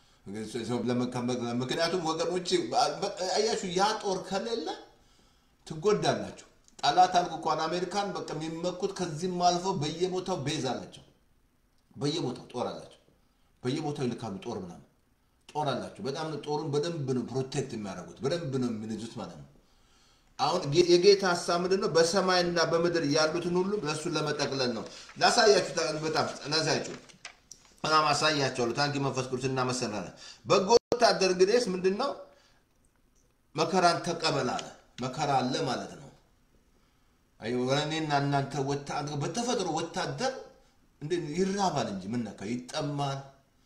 ምክንያቱም ወገኖች አያችሁ፣ ያ ጦር ከሌለ ትጎዳላችሁ። ጠላት አልኩ እንኳን አሜሪካን በቃ የሚመኩት ከዚህም አልፈው በየቦታው ቤዝ አላቸው። በየቦታው ጦር አላቸው። በየቦታው ይልካሉ ጦር ምናምን ጦር አላቸው። በጣም ጦሩን በደንብ ነው ፕሮቴክት የሚያደርጉት፣ በደንብ ነው የሚንዙት ማለት ነው። አሁን የጌታ ሀሳብ ምንድን ነው? በሰማይና በምድር ያሉትን ሁሉ ለእሱን ለመጠቅለል ነው። ላሳያችሁ፣ በጣም ላሳያችሁ በጣም አሳያቸዋለሁ። ታንኪ መንፈስ ቅዱስ እናመሰግናለን። በጎ ወታደር እንግዲህ ምንድን ነው? መከራን ተቀበል አለ። መከራ አለ ማለት ነው። እኔና እናንተ በተፈጥሮ ወታደር ይራባል እንጂ ምን ነካ፣ ይጠማል፣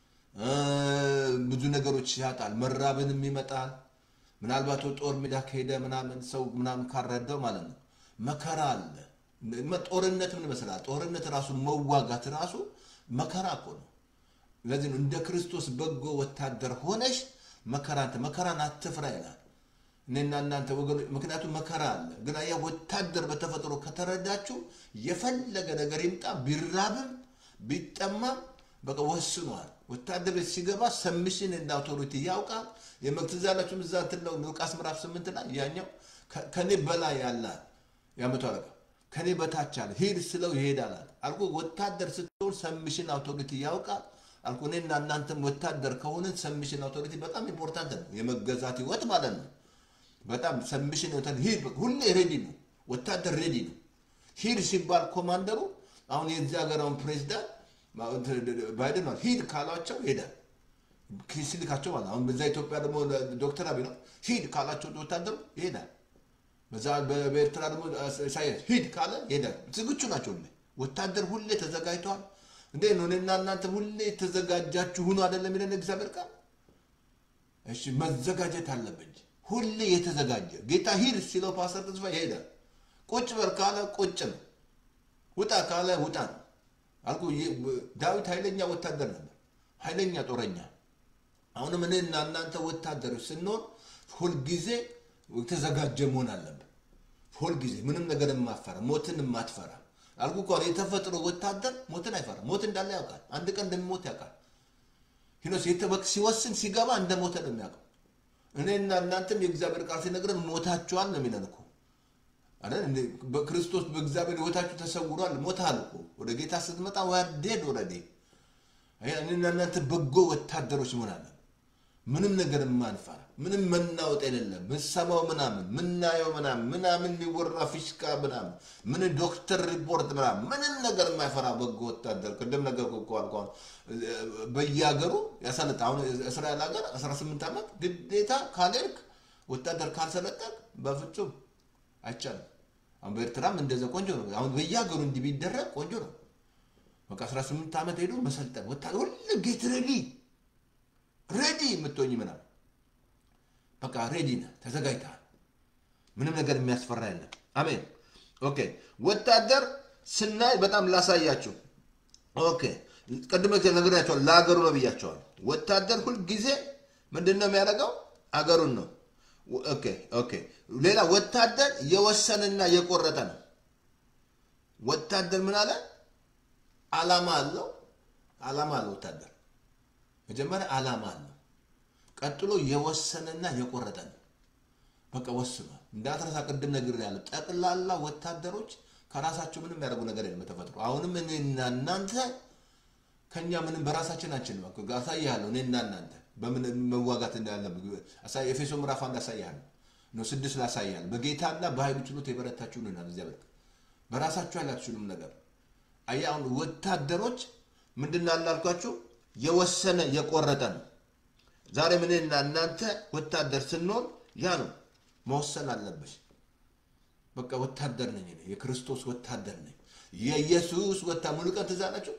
ብዙ ነገሮች ያጣል፣ መራብንም ይመጣል። ምናልባት ጦር ሜዳ ከሄደ ምናምን ሰው ምናምን ካረዳው ማለት ነው መከራ አለ። ጦርነት ምን ይመስላል? ጦርነት ራሱ መዋጋት ራሱ መከራ እኮ ነው። ለዚህ ነው እንደ ክርስቶስ በጎ ወታደር ሆነሽ መከራን መከራን አትፍራ ይላል። እኔና እናንተ ወገኖች፣ ምክንያቱም መከራ አለ። ግን አያ ወታደር በተፈጥሮ ከተረዳችሁ የፈለገ ነገር ይምጣ ቢራብም ቢጠማም በቃ ወስኗል። ወታደር ቤት ሲገባ ሰምሽን እንደ አውቶሪቲ ያውቃል። የመትዛላችሁም እዛ ትለው ሉቃስ ምዕራፍ ስምንት ላይ ያኛው ከኔ በላይ ያለ የመቶ አለቃ ከኔ በታች አለ ሂድ ስለው ይሄዳል አልኩ። ወታደር ስትሆን ሰምሽን አውቶሪቲ ያውቃል አልኩ። እኔና እናንተም ወታደር ከሆንን ሰምሽን አውቶሪቲ በጣም ኢምፖርታንት ነው። የመገዛት ህይወት ማለት ነው። በጣም ሰምሽን ሂድ፣ ሁሌ ሬዲ ነው። ወታደር ሬዲ ነው። ሂድ ሲባል ኮማንደሩ አሁን የዚህ ሀገር አሁን ፕሬዚዳንት ባይደን ማለት ሂድ ካላቸው ሄዳል ሲልካቸው ማለት አሁን በዛ ኢትዮጵያ ደግሞ ዶክተር አብይ ነው ሂድ ካላቸው ወታደሩ ይሄዳል። በዛ በኤርትራ ደግሞ ኢሳያስ ሂድ ካለ ይሄዳል። ዝግጁ ናቸው። ሁሌ ወታደር ሁሌ ተዘጋጅተዋል። እንዴ ነው እኔና እናንተ ሁሌ የተዘጋጃችሁ ሁኑ አይደለም የሚለን እግዚአብሔር ቃል። እሺ መዘጋጀት አለብን። ሁሌ የተዘጋጀ ጌታ ሂድ ሲለው ፓስተር ተስፋ ይሄዳል። ቁጭ በል ካለ ቁጭ ነው። ውጣ ካለ ውጣ ነው አልኩ። ዳዊት ኃይለኛ ወታደር ነበር፣ ኃይለኛ ጦረኛ አሁንም እኔና እናንተ ወታደሮች ስንሆን ሁልጊዜ የተዘጋጀ መሆን አለብን። ሁልጊዜ ምንም ነገር የማፈራ ሞትን የማትፈራ አልኩ እኮ የተፈጥሮ ወታደር ሞትን አይፈራ። ሞት እንዳለ ያውቃል። አንድ ቀን እንደሚሞት ያውቃል። ሂኖስ ሲወስን ሲገባ እንደ ሞተ ነው የሚያውቀው። እኔና እናንተም የእግዚአብሔር ቃል ሲነግረን ሞታችኋል ነው የሚለን እኮ በክርስቶስ በእግዚአብሔር ህይወታችሁ ተሰውሯል። ሞታል እኮ ወደ ጌታ ስትመጣ ዋዴድ ወረዴ እኔና እናንተ በጎ ወታደሮች መሆን አለን። ምንም ነገር የማንፈራ ምንም መናወጥ የሌለም ምሰማው ምናምን ምናየው ምናምን ምናምን የሚወራ ፊሽካ ምናምን ምን ዶክተር ሪፖርት ምናምን ምንም ነገር የማይፈራ በጎ ወታደር ቅድም ነገር እኮ አልኳን በየሀገሩ ያሰለጠ አሁን እስራኤል ሀገር 18 ዓመት ግዴታ ካልሄድክ ወታደር ካልሰለጠቅ በፍጹም አይቻልም። አሁን በኤርትራም እንደዛ ቆንጆ ነው። አሁን በየሀገሩ እንዲህ ቢደረግ ቆንጆ ነው። በቃ 18 ዓመት ሄዶ መሰልጠን ወታደር ሁሉ ጌት ሬዲ ሬዲ የምትሆኝ ምናምን በቃ ሬዲ ነህ፣ ተዘጋጅተሃል። ምንም ነገር የሚያስፈራ የለም። አሜን። ኦኬ ወታደር ስናይ በጣም ላሳያችሁ። ኦኬ ቅድመ ነግሬያቸዋል። ለሀገሩ ነው ብያቸዋል። ወታደር ሁልጊዜ ምንድን ነው የሚያደርገው? አገሩን ነው። ኦኬ ኦኬ። ሌላ ወታደር የወሰንና የቆረጠ ነው። ወታደር ምን አለ? አላማ አለው። አላማ አለው ወታደር መጀመሪያ አላማ አለው። ቀጥሎ የወሰነና የቆረጠ ነው። በቃ ወስኗል። እንዳትረሳ ቅድም ነግር ያለ ጠቅላላ ወታደሮች ከራሳቸው ምንም ያደርጉ ነገር የለም በተፈጥሮ። አሁንም እኔና እናንተ ከኛ ምንም በራሳችን አንችልም። አሳይሃለሁ። እኔና እናንተ በምን መዋጋት እንዳለ ኤፌሶ ምዕራፍ አንድ አሳይሃለሁ ነው ስድስት ላሳይሃለሁ። በጌታና በኃይሉ ችሎት የበረታችሁ ንናል እዚያ በቃ በራሳችሁ ኃይል አትችሉም ነገር አየህ። አሁን ወታደሮች ምንድን አላልኳችሁ? የወሰነ የቆረጠ ነው። ዛሬ ምንና እናንተ ወታደር ስንሆን ያ ነው መወሰን አለብሽ። በቃ ወታደር ነኝ እኔ የክርስቶስ ወታደር ነኝ። የኢየሱስ ወታ ሙሉ ቀን ትዝ አላችሁ?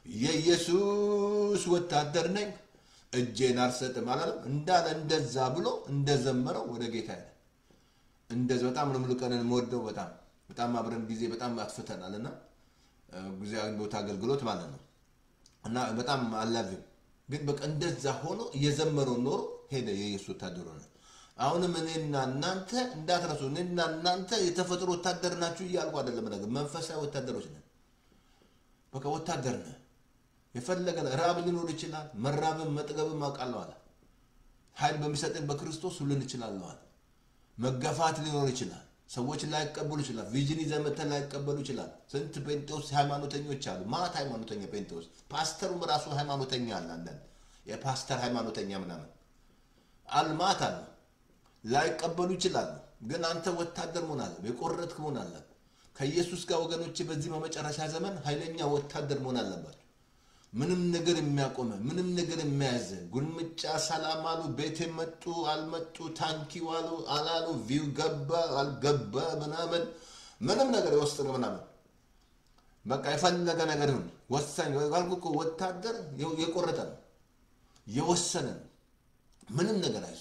የኢየሱስ ወታደር ነኝ እጄን አልሰጥም አላለም እንዳለ እንደዛ ብሎ እንደዘመረው ወደ ጌታ ሄደ። እንደዚ በጣም ነው ሙሉ ቀንን የምወደው በጣም በጣም አብረን ጊዜ በጣም አጥፍተናል እና ጊዜያዊ ቦታ አገልግሎት ማለት ነው እና በጣም አላቪም ግን በቃ እንደዛ ሆኖ እየዘመረው ኖሮ ሄደ። የኢየሱስ ወታደር ሆነ። አሁንም እኔና እናንተ እንዳትረሱ፣ እኔና እናንተ የተፈጥሮ ወታደር ናችሁ እያልኩ አይደለም ነገር መንፈሳዊ ወታደሮች ነን። በቃ ወታደር ነን። የፈለገ ራብ ሊኖር ይችላል። መራብም መጥገብም አውቃለሁ አለ። ኃይል በሚሰጠን በክርስቶስ ሁሉን እችላለሁ አለ። መገፋት ሊኖር ይችላል። ሰዎች ላይቀበሉ ይችላል። ቪዥን ይዘህ መተህ ላይቀበሉ ይችላል። ስንት ጴንጤዎስ ሃይማኖተኞች አሉ። ማት ሃይማኖተኛ ጴንጤዎስ፣ ፓስተሩም ራሱ ሃይማኖተኛ አለ። አንዳንድ የፓስተር ሃይማኖተኛ ምናምን አልማት አለ። ላይቀበሉ ይችላሉ። ግን አንተ ወታደር መሆን አለ፣ የቆረጥክ መሆን አለ። ከኢየሱስ ጋር ወገኖች፣ በዚህ በመጨረሻ ዘመን ኃይለኛ ወታደር መሆን አለባቸው። ምንም ነገር የሚያቆመ ምንም ነገር የሚያዘ ጉልምጫ ሰላም አሉ፣ ቤት መጡ አልመጡ፣ ታንኪው አሉ አላሉ፣ ቪው ገባ አልገባ ምናምን ምንም ነገር የወስጥ ምናምን በቃ የፈለገ ነገር ይሁን ወሳኝ ባልኩ እኮ ወታደር የቆረጠ ነው የወሰነ ነው። ምንም ነገር አይዞ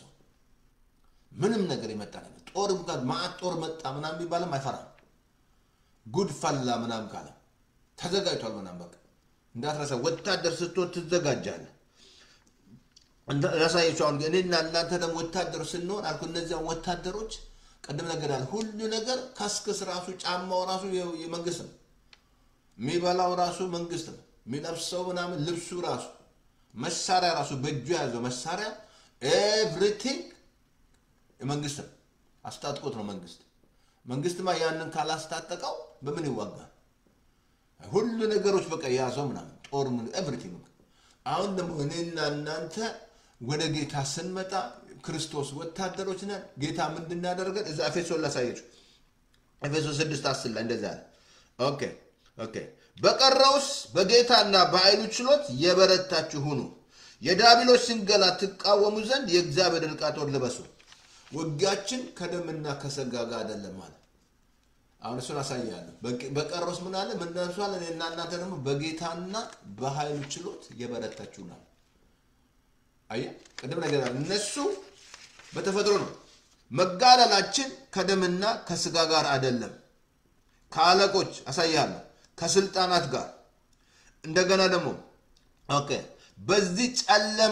ምንም ነገር የመጣ ነገር ጦር እንኳን ማዕት ጦር መጣ ምናምን ቢባልም አይፈራም። ጉድ ፈላ ምናምን ካለ ተዘጋጅቷል ምናምን በቃ እንዳትረሳ ወታደር ስትሆን ትዘጋጃለህ። ያሳየችው አሁን እኔና እናንተ ደግሞ ወታደሮች ስንሆን አልኩ። እነዚያን ወታደሮች ቅድም ነገር ያለ ሁሉ ነገር ከስክስ ራሱ ጫማው ራሱ የመንግስት ነው። የሚበላው ራሱ መንግስት ነው። የሚለብሰው ምናምን ልብሱ ራሱ መሳሪያ ራሱ በእጁ የያዘው መሳሪያ ኤቭሪቲንግ መንግስት ነው። አስታጥቆት ነው መንግስት። መንግስትማ ያንን ካላስታጠቀው በምን ይዋጋል? ሁሉ ነገሮች በቃ የያዘው ምናምን ጦር ምን ኤቭሪቲንግ። አሁን ደግሞ እኔና እናንተ ወደ ጌታ ስንመጣ ክርስቶስ ወታደሮች ነን። ጌታ ምንድን ያደርገን? እዛ ኤፌሶን ላሳየችው ኤፌሶን ስድስት አስር ላይ እንደዛ ያለ ኦኬ ኦኬ። በቀረውስ በጌታና በኃይሉ ችሎት የበረታችሁ ሁኑ፣ የዲያብሎስ ሽንገላ ትቃወሙ ዘንድ የእግዚአብሔር ዕቃ ጦር ልበሱ። ውጊያችን ከደምና ከስጋ ጋር አይደለም ማለት አሁን እሱን አሳያለሁ። በቀረውስ ምን አለ? ምን ደርሷል? እኔና እናንተ ደግሞ በጌታና በኃይሉ ችሎት የበረታችሁ ናል። አየህ፣ ቅድም ነገር አለ። እነሱ በተፈጥሮ ነው። መጋደላችን ከደምና ከስጋ ጋር አይደለም፣ ከአለቆች አሳያለሁ፣ ከስልጣናት ጋር እንደገና ደግሞ ኦኬ፣ በዚህ ጨለማ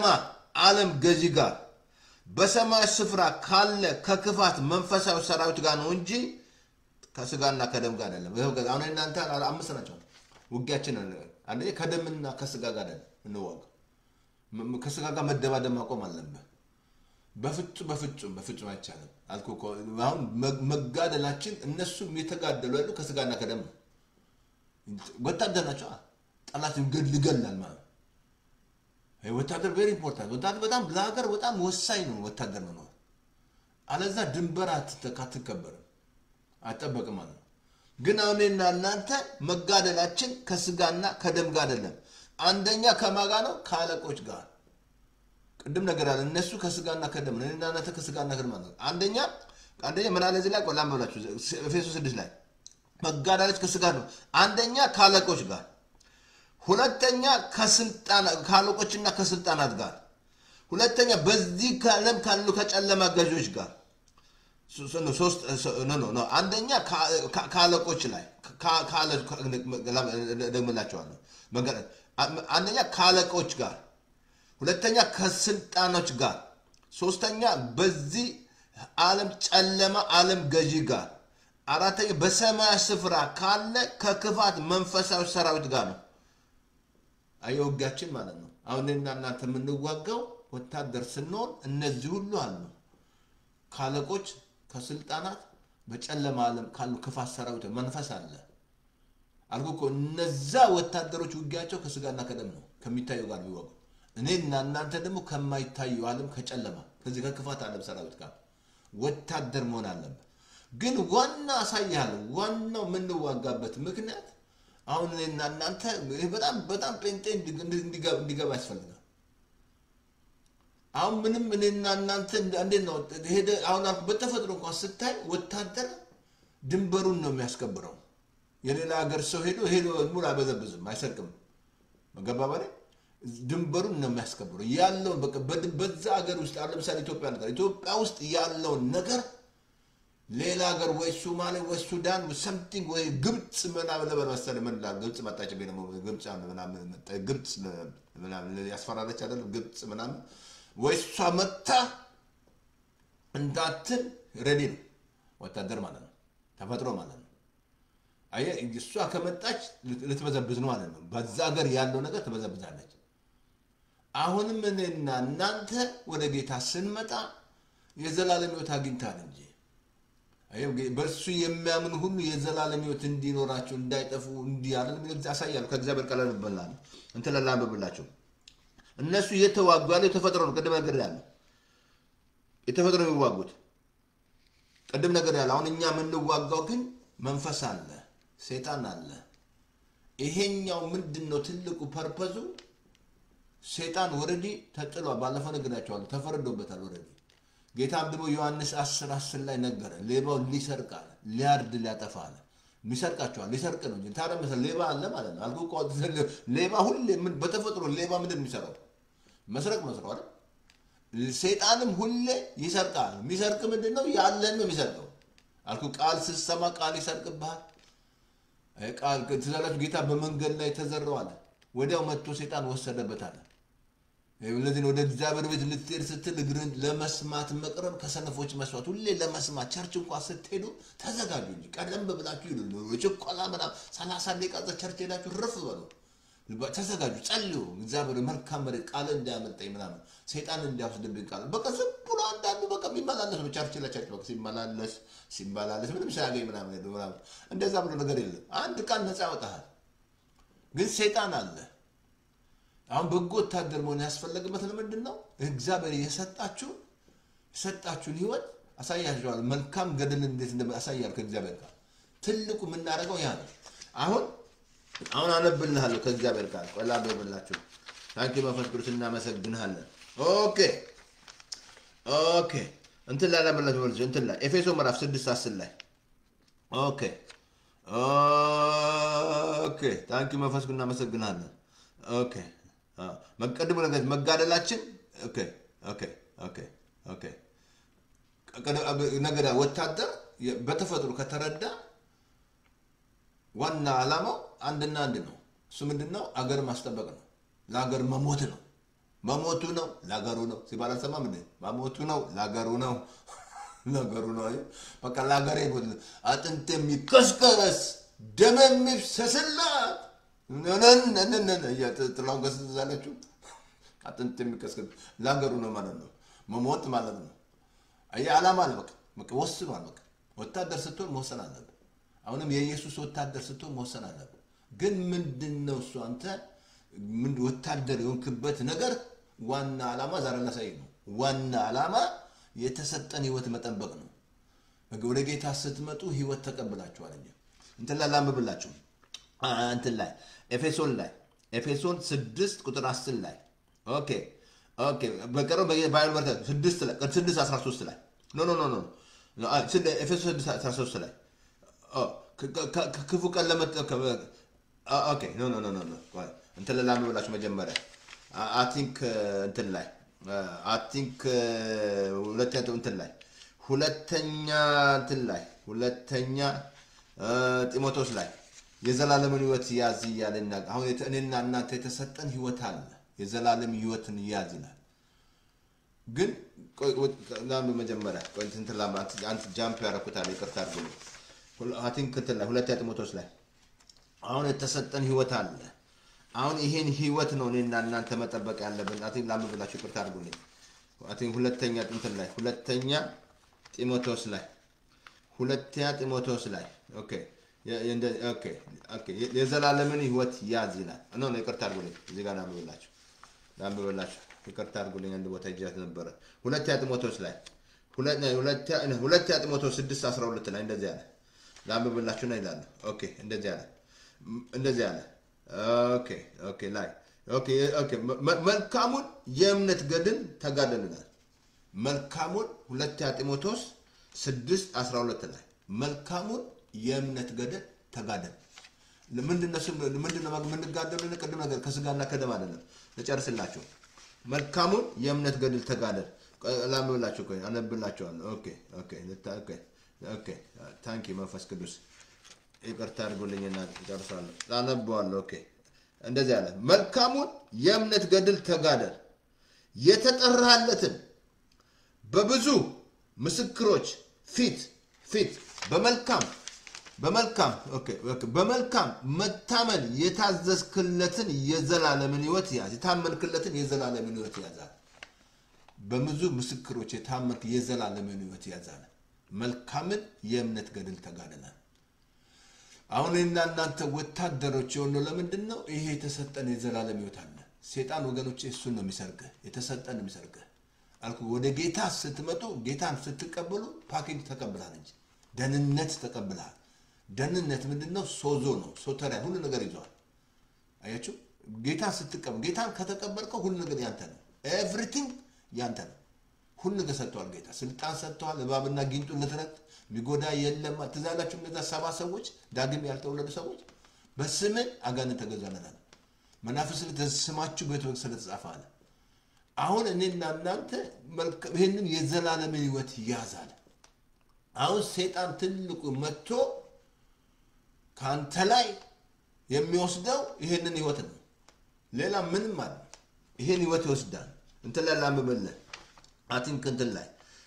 ዓለም ገዢ ጋር በሰማይ ስፍራ ካለ ከክፋት መንፈሳዊ ሰራዊት ጋር ነው እንጂ ከስጋና ከደም ጋር አይደለም። ይኸው ገ- አሁን እናንተ አምስት ናቸው ውጊያችን። አንደኛ ከደምና ከስጋ ጋር አይደለም እንዋጋ። ም- ም- ከስጋ ጋር መደባደብ ማቆም አለብህ። በፍጹም በፍጹም በፍጹም አይቻልም አልኩህ እኮ። አሁን መ- መጋደላችን እነሱም የተጋደሉ ያሉ ከስጋና ከደም ነው። ወታደር ናቸው። ጠላት ገድል ይገላል ማለት ነው። ይሄ ወታደር ቬሪ ኢምፖርታንት። ወታደር በጣም ለሀገር በጣም ወሳኝ ነው ወታደር መኖር። አለዛ ድንበር አትተ- አትከበርም አይጠበቅም ማለት ነው። ግን አሁን እኔና እናንተ መጋደላችን ከስጋና ከደም ጋር አይደለም። አንደኛ ከማጋ ነው ከአለቆች ጋር ቅድም ነገር አለ። እነሱ ከስጋና ከደም ነው፣ እኔና እናንተ ከስጋና ከደም ማለት ነው። አንደኛ አንደኛ ምን አለ እዚህ ላይ ቆላም ብላችሁ ኤፌሶ ስድስት ላይ መጋደላች ከስጋ ነው። አንደኛ ከአለቆች ጋር፣ ሁለተኛ ከስልጣን ከአለቆችና ከስልጣናት ጋር፣ ሁለተኛ በዚህ ዓለም ካሉ ከጨለማ ገዢዎች ጋር ሶስት ኖ ኖ ኖ አንደኛ ከአለቆች ላይ ደግምላቸዋለሁ። አንደኛ ከአለቆች ጋር፣ ሁለተኛ ከስልጣኖች ጋር፣ ሶስተኛ በዚህ ዓለም ጨለማ ዓለም ገዢ ጋር፣ አራተኛ በሰማያዊ ስፍራ ካለ ከክፋት መንፈሳዊ ሰራዊት ጋር ነው። አየህ ውጊያችን ማለት ነው። አሁን እኔና እናንተ የምንዋጋው ወታደር ስንሆን እነዚህ ሁሉ አሉ ከአለቆች ከስልጣናት በጨለማ ዓለም ካሉ ክፋት ሰራዊት መንፈስ አለ አልኩ እኮ። እነዛ ወታደሮች ውጊያቸው ከስጋና ከደም ነው ከሚታየው ጋር የሚዋጉ። እኔና እናንተ ደግሞ ከማይታየው ዓለም ከጨለማ ከዚህ ከክፋት ዓለም ሰራዊት ጋር ወታደር መሆን አለበት። ግን ዋና አሳያለሁ። ዋናው የምንዋጋበት ምክንያት አሁን እኔና እናንተ በጣም በጣም ጴንጤ እንዲገባ ያስፈልጋል። አሁን ምንም እኔና እናንተ እንዴት ነው ሄደ አሁን አልኩ በተፈጥሮ እንኳን ስታይ ወታደር ድንበሩን ነው የሚያስከብረው። የሌላ ሀገር ሰው ሄዶ ሄዶ ሙሉ አይበዘብዝም፣ አይሰርቅም። መገባ ባለ ድንበሩን ነው የሚያስከብረው ያለውን በዛ ሀገር ውስጥ አሁን ለምሳሌ ኢትዮጵያ ነገር ኢትዮጵያ ውስጥ ያለውን ነገር ሌላ ሀገር ወይ ሶማሌ ወይ ሱዳን ሰምቲንግ ወይ ግብፅ ምናምን ለበል መሰለህ ምን ላል ግብፅ መጣች ደግሞ ግብፅ ምናምን ግብፅ ምናምን ያስፈራለች አይደል ግብፅ ምናምን ወይ እሷ መታ እንዳትል ሬዲ ነው ወታደር ማለት ነው፣ ተፈጥሮ ማለት ነው። አየህ እሷ ከመጣች ልትበዘብዝ ነው ማለት ነው። በዛ ሀገር ያለው ነገር ትበዘብዛለች። አሁንም እኔና እናንተ ወደ ጌታ ስንመጣ የዘላለም ሕይወት አግኝታል እንጂ በእርሱ የሚያምን ሁሉ የዘላለም ሕይወት እንዲኖራቸው እንዳይጠፉ እንዲህ አለ ያሳያሉ። ከእግዚአብሔር ቃል እንበላለን እንትን ላንብብላቸው እነሱ እየተዋጉ ያለው የተፈጥሮ ነው። ቅድም ነገር ያለ የተፈጥሮ የሚዋጉት ቅድም ነገር ያለ አሁን እኛ የምንዋጋው ግን መንፈስ አለ፣ ሴጣን አለ። ይሄኛው ምንድን ነው ትልቁ ፐርፐዙ? ሴጣን ወረዲ ተጥሏል። ባለፈው ነግራቸዋለሁ፣ ተፈርዶበታል ወረዲ። ጌታም ደግሞ ዮሐንስ አስር አስር ላይ ነገረ ሌባው ሊሰርቅ አለ፣ ሊያርድ ሊያጠፋ አለ። ይሰርቃቸዋል ሊሰርቅ ነው እንጂ ታዲያ መሰለህ ሌባ አለ ማለት ነው። አልኩህ እኮ ሌባ ሁሌ በተፈጥሮ ሌባ ምንድን ነው የሚሰራው? መስረቅ መስረቅ አይደል? ሰይጣንም ሁሌ ይሰርቃል። የሚሰርቅ ምንድን ነው? ያለን ነው የሚሰርቀው። አልኩህ ቃል ስትሰማ ቃል ይሰርቅብሃል። ቃል ትዛላችሁ ጌታ በመንገድ ላይ ተዘረው አለ። ወዲያው መጥቶ ሰይጣን ወሰደበት አለ። ለዚህ ወደ እግዚአብሔር ቤት ልትሄድ ስትል እግርን ለመስማት መቅረብ ከሰነፎች መስዋዕት። ሁሌ ለመስማት ቸርች እንኳን ስትሄዱ ተዘጋጁ እንጂ ቀደም ብላችሁ ሂዱ። ችኮላ ምናምን ሰላሳ ደቂቃ ቸርች ሄዳችሁ ረፍ በሉ፣ ተዘጋጁ፣ ጸልዩ። እግዚአብሔር መልካም መሬት ቃል እንዳያመልጠኝ ምናምን ሰይጣን እንዲያወስድብኝ ቃል በቃ ዝም ብሎ አንዳንዱ በቃ የሚመላለስ ነው ቸርች ለቸርች በቃ ሲመላለስ ሲመላለስ ምንም ሳያገኝ ምናምን ሄዱ ምናምን። እንደዛ ብሎ ነገር የለም። አንድ ቃል ነፃ ያወጣሃል። ግን ሰይጣን አለ። አሁን በጎ ወታደር መሆን ያስፈለገበት ለምንድን ነው? እግዚአብሔር የሰጣችሁ የሰጣችሁን ህይወት አሳያችኋል። መልካም ገድል እንዴት እንደ አሳያል ከእግዚአብሔር ጋር ትልቁ የምናደርገው ያ ነው። አሁን አሁን አነብልሃለሁ ከእግዚአብሔር ጋር ቆላ አንብብላችሁ። ታንኪ መንፈስ ቅዱስ እናመሰግንሃለን። ኦኬ ኦኬ እንትን ላይ ላመላችሁ መልሶ እንትን ላይ ኤፌሶ ምዕራፍ ስድስት አስር ላይ ኦኬ ኦኬ ታንኪ መንፈስ ቅዱስ እናመሰግንሃለን። ኦኬ መቀድሙ ነገር መጋደላችን ነገር ወታደር በተፈጥሮ ከተረዳ ዋና ዓላማው አንድና አንድ ነው። እሱ ምንድን ነው? አገር ማስጠበቅ ነው። ለአገር መሞት ነው። መሞቱ ነው ለሀገሩ ነው ሲባል አልሰማም እንዴ? መሞቱ ነው ለሀገሩ ነው ነገሩ ነው። አየህ፣ በቃ ለሀገሬ ነው። አጥንት የሚከስከረስ ደም የሚፍሰስላት ነነነነነ ጥላውን ገስዛለችው አጥንት የሚከስከር ለሀገሩ ነው ማለት ነው። መሞት ማለት ነው። አየህ፣ ዓላማ አለ። በቃ በቃ ወስኗል። በቃ ወታደር ስትሆን መወሰን አለብህ። አሁንም የኢየሱስ ወታደር ስትሆን መወሰን አለብህ። ግን ምንድን ነው እሱ አንተ ምን ወታደር የሆንክበት ነገር ዋና ዓላማ ዛሬ ላሳይ ነው። ዋና ዓላማ የተሰጠን ህይወት መጠበቅ ነው። ወደ ጌታ ስትመጡ ህይወት ተቀብላችኋል እንጂ እንትን ላይ ላንብብላችሁ አ- እንትን ላይ ኤፌሶን ላይ ኤፌሶን ስድስት ቁጥር አስር ላይ ኦኬ ኦኬ በቀረው ባይል ወርተ ስድስት ላይ ስድስት አስራ ሶስት ላይ ኖ ኖ ኖ ኖ አ፣ ስለ- ኤፌሶን ስድስት አስራ ሶስት ላይ ኦ፣ ከ- ከ- ከ- ክፉ ቀን ለመጠ ከ- አ- ኦኬ ኖ ኖ ኖ ኖ ኖ ቆይ፣ እንትን ላይ ላንብብላችሁ መጀመሪያ አይ ቲንክ እንትን ላይ አይ ቲንክ ሁለተኛ እንትን ላይ ሁለተኛ እንትን ላይ ሁለተኛ አ፣ ጢሞቴዎስ ላይ የዘላለምን ህይወት ያዝ እያለ ይናገር። አሁን የተ- እኔና እናንተ የተሰጠን ህይወት አለ። የዘላለም ህይወትን ያዝ ይላል። ግን ቆይ፣ ወ- ላንብብ መጀመሪያ ቆይ፣ እንትን ላንብብ። አንተ- አንተ ጃምፕ ያደረኩታል ይቅርታ አድርጉልኝ። ሁለ- አይ ቲንክ እንትን ላይ ሁለተኛ ጢሞቴዎስ ላይ አሁን የተሰጠን ህይወት አለ። አሁን ይሄን ህይወት ነው እኔና እናንተ መጠበቅ ያለብን። አይ ቲንክ ላንብብላችሁ ይቅርታ አድርጉልኝ። አይ ቲንክ ሁለተኛ እንትን ላይ ሁለተኛ ጢሞቴዎስ ላይ ሁለተኛ ጢሞቴዎስ ላይ ኦኬ የ- የእንደ- ኦኬ ኦኬ የ- የዘላለምን ህይወት ያዝ ይላል። ኖ ኖ ይቅርታ አድርጉልኝ። እዚህ ጋር ላንብብላችሁ ላንብብላችሁ ይቅርታ አድርጉልኝ። አንድ ቦታ ይጃት ነበረ። ሁለተኛ ጢሞቴዎስ ላይ ሁለ- ሁለተኛ ሁለተኛ ጢሞቴዎስ ስድስት አስራ ሁለት ላይ እንደዚህ አለ። ላንብብላችሁና ይላሉ። ኦኬ እንደዚህ አለ ም- እንደዚህ አለ። ኦኬ ኦኬ ላይ ኦኬ ኦኬ መ- መልካሙን የእምነት ገድል ተጋደሉ ይላል። መልካሙን ሁለተኛ ጢሞቴዎስ ስድስት አስራ ሁለት ላይ መልካሙን የእምነት ገድል ተጋደል። ምንድነው ስም- ምንድነው የምንጋደሉ? ቅድም ነገር ከስጋና ከደም አይደለም። ልጨርስላችሁ። መልካሙን የእምነት ገድል ተጋደል። ቆይ፣ ላንብብላችሁ፣ ቆይ አነብላችኋለሁ። ኦኬ ኦኬ ልታ- ኦኬ ኦኬ ታንኪ መንፈስ ቅዱስ ይቅርታ አድርጉልኝና ጨርሳለሁ። አነበዋለሁ። ኦኬ እንደዚህ አለ። መልካሙን የእምነት ገድል ተጋደል የተጠራለትን በብዙ ምስክሮች ፊት ፊት በመልካም በመልካም ኦኬ ኦኬ በመልካም መታመን የታዘዝክለትን የዘላለምን ሕይወት ያዝ። የታመንክለትን የዘላለምን ሕይወት ያዛል። በብዙ ምስክሮች የታመንክ የዘላለምን ሕይወት ያዛል። መልካምን የእምነት ገድል ተጋድላል። አሁን እኔና እናንተ ወታደሮች የሆነው ለምንድን ነው? ይሄ የተሰጠን የዘላለም ሕይወት አለ። ሴጣን ወገኖች እሱን ነው የሚሰርግህ፣ የተሰጠን ነው የሚሰርግህ አልኩ። ወደ ጌታ ስትመጡ ጌታን ስትቀበሉ ፓኬጅ ተቀብላል እንጂ ደህንነት ተቀብልሃል። ደህንነት ምንድን ነው? ሶዞ ነው፣ ሶተሪያ ሁሉ ነገር ይዘዋል። አያችሁ፣ ጌታን ስትቀበል ጌታን ከተቀበልከው ሁሉ ነገር ያንተ ነው። ኤቭሪቲንግ ያንተ ነው። ሁሉ ነገር ሰጥተዋል ጌታ፣ ስልጣን ሰጥተዋል። እባብና ጊንጡን ልትረግጥ የሚጎዳ የለም። ትዝ ያላችሁ እነዛ ሰባ ሰዎች ዳግም ያልተወለዱ ሰዎች በስምን አጋንንት ተገዛለናል። መናፍስት ስማችሁ ቤት ስለተጻፈ አለ። አሁን እኔና እናንተ መልካም ይህንን የዘላለምን ህይወት ያዛል። አሁን ሴጣን ትልቁ መጥቶ ከአንተ ላይ የሚወስደው ይህንን ህይወት ነው። ሌላ ምንም አለ ይህን ህይወት ይወስዳል። እንትን ላይ ላንብብልህ አቲንክ እንትን ላይ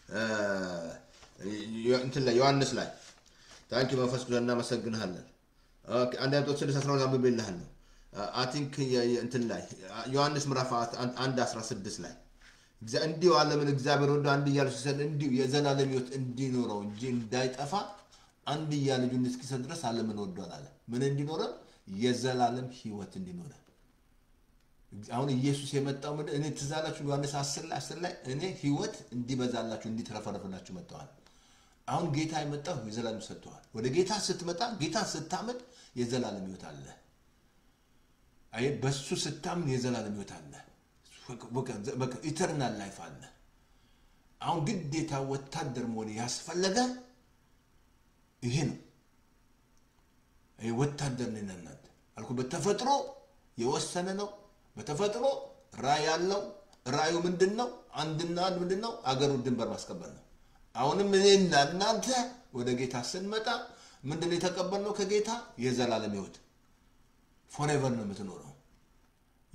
እንትን ላይ ዮሐንስ ላይ ታንኪ መንፈስ ቅዱስ እናመሰግንሃለን። ኦኬ፣ አንድ ጦት ስድስት አስራ ሁለት አንብቤልሃለሁ። አቲንክ እንትን ላይ ዮሐንስ ምዕራፍ አንድ አስራ ስድስት ላይ እግዚአ- እንዲሁ ዓለምን እግዚአብሔር ወዶ አንድያ ልጁን ሲሰጥ እንዲሁ የዘላለም ህይወት እንዲኖረው እንጂ እንዳይጠፋ አንድያ ልጁን እስኪሰጥ ድረስ ዓለምን ወዷል አለ። ምን እንዲኖረን? የዘላለም ህይወት እንዲኖረን። አሁን ኢየሱስ የመጣው ምንድን እኔ ትዝ አላችሁ ዮሐንስ 10 ላይ 10 ላይ እኔ ህይወት እንዲበዛላችሁ እንዲትረፈረፍላችሁ መጥተዋል። አሁን ጌታ የመጣው የዘላለም ሰጥተዋል። ወደ ጌታ ስትመጣ ጌታ ስታመን የዘላለም ህይወት አለ። አይ በሱ ስታምን የዘላለም ህይወት አለ። በቃ ኢተርናል ላይፍ አለ። አሁን ግዴታ ወታደር መሆን ያስፈለገ ይሄ ነው። ይሄ ወታደር ነን እናንተ አልኩ። በተፈጥሮ የወሰነ ነው። በተፈጥሮ ራእይ ያለው ራእዩ ምንድን ነው? አንድና አንድ ምንድን ነው? አገሩ ድንበር ማስከበር ነው። አሁንም እኔና እናንተ ወደ ጌታ ስንመጣ ምንድን ነው የተቀበልነው ከጌታ? የዘላለም ህይወት ፎሬቨር ነው የምትኖረው።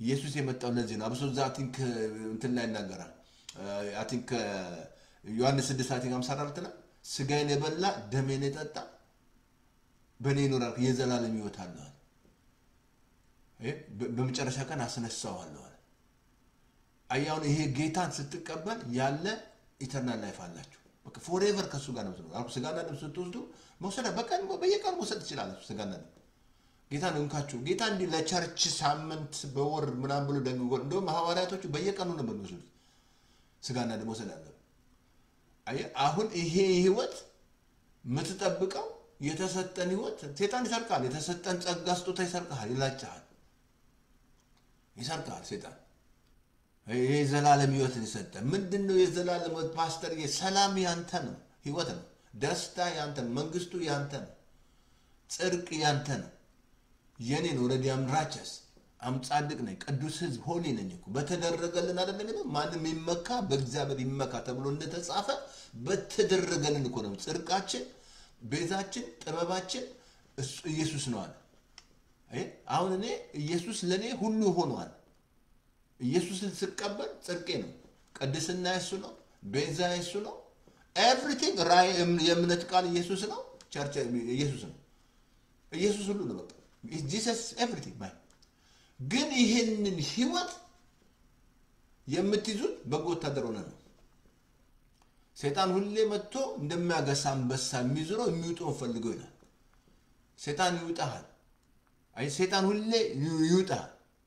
ኢየሱስ የመጣው ለዚህ ነው። አብሶ እዛ ቲንክ እንትን ላይ ይናገራል። አይ ቲንክ ዮሐንስ 6 አይ ቲንክ 54 ላይ ስጋዬን የበላ ደሜን የጠጣ በእኔ ይኖራል የዘላለም ሕይወት አለው አለ። ይሄ በ- በመጨረሻ ቀን አስነሳዋለሁ አለ። አያሁን ይሄ ጌታን ስትቀበል ያለ ኢተርናል ላይፍ አላችሁ። በቃ ፎሬቨር ከእሱ ጋር ነው የምትኖረው። አሁን ስጋና ደም ስትወስዱ መውሰድ በቀን በየቀኑ መውሰድ ትችላላችሁ። ስጋና ደም ጌታ ነው እንካችሁ። ጌታ እንዲህ ለቸርች ሳምንት በወር ምናምን ብሎ ደንግጎ እንደውም ሐዋርያቶቹ በየቀኑ ነበር የሚወስዱት ስጋና ደም መውሰድ አለ። አየህ አሁን ይሄ ህይወት የምትጠብቀው የተሰጠን ህይወት ሴጣን ይሰርቃል። የተሰጠን ጸጋ ስጦታ ይሰርቃል፣ ይላጭሃል፣ ይሰርቃል ሴጣን ይሄ የዘላለም ህይወትን የሰጠ ምንድን ነው? የዘላለም ህይወት ፓስተር፣ ሰላም ያንተ ነው፣ ህይወት ነው፣ ደስታ ያንተ ነው፣ መንግስቱ ያንተ ነው፣ ጽድቅ ያንተ ነው፣ የኔ ነው። ረዲ አምራቸስ አም ጻድቅ ነኝ፣ ቅዱስ ህዝብ ሆሊ ነኝ እኮ በተደረገልን አይደለም የሚለው ማንም ይመካ በእግዚአብሔር ይመካ ተብሎ እንደተጻፈ በተደረገልን እኮ ነው። ጽድቃችን፣ ቤዛችን፣ ጥበባችን እሱ ኢየሱስ ነው አለ። አየህ፣ አሁን እኔ ኢየሱስ ለእኔ ሁሉ ሆኗል። ኢየሱስን ስቀበል ጽድቄ ነው፣ ቅድስና የሱ ነው፣ ቤዛ የሱ ነው። ኤቭሪቲንግ ራእይ የእምነት ቃል ኢየሱስ ነው፣ ቸርች ኢየሱስ ነው። ኢየሱስ ሁሉ ነው። በቃ ጂሰስ ኤቭሪቲንግ ማይ ግን ይህንን ህይወት የምትይዙት በጎ ወታደር ሆነ ነው። ሴጣን ሁሌ መጥቶ እንደሚያገሳ አንበሳ የሚዞረው የሚውጠውን ፈልገው ይላል። ሴጣን ይውጣሃል። አይ ሴጣን ሁሌ ይውጣሃል።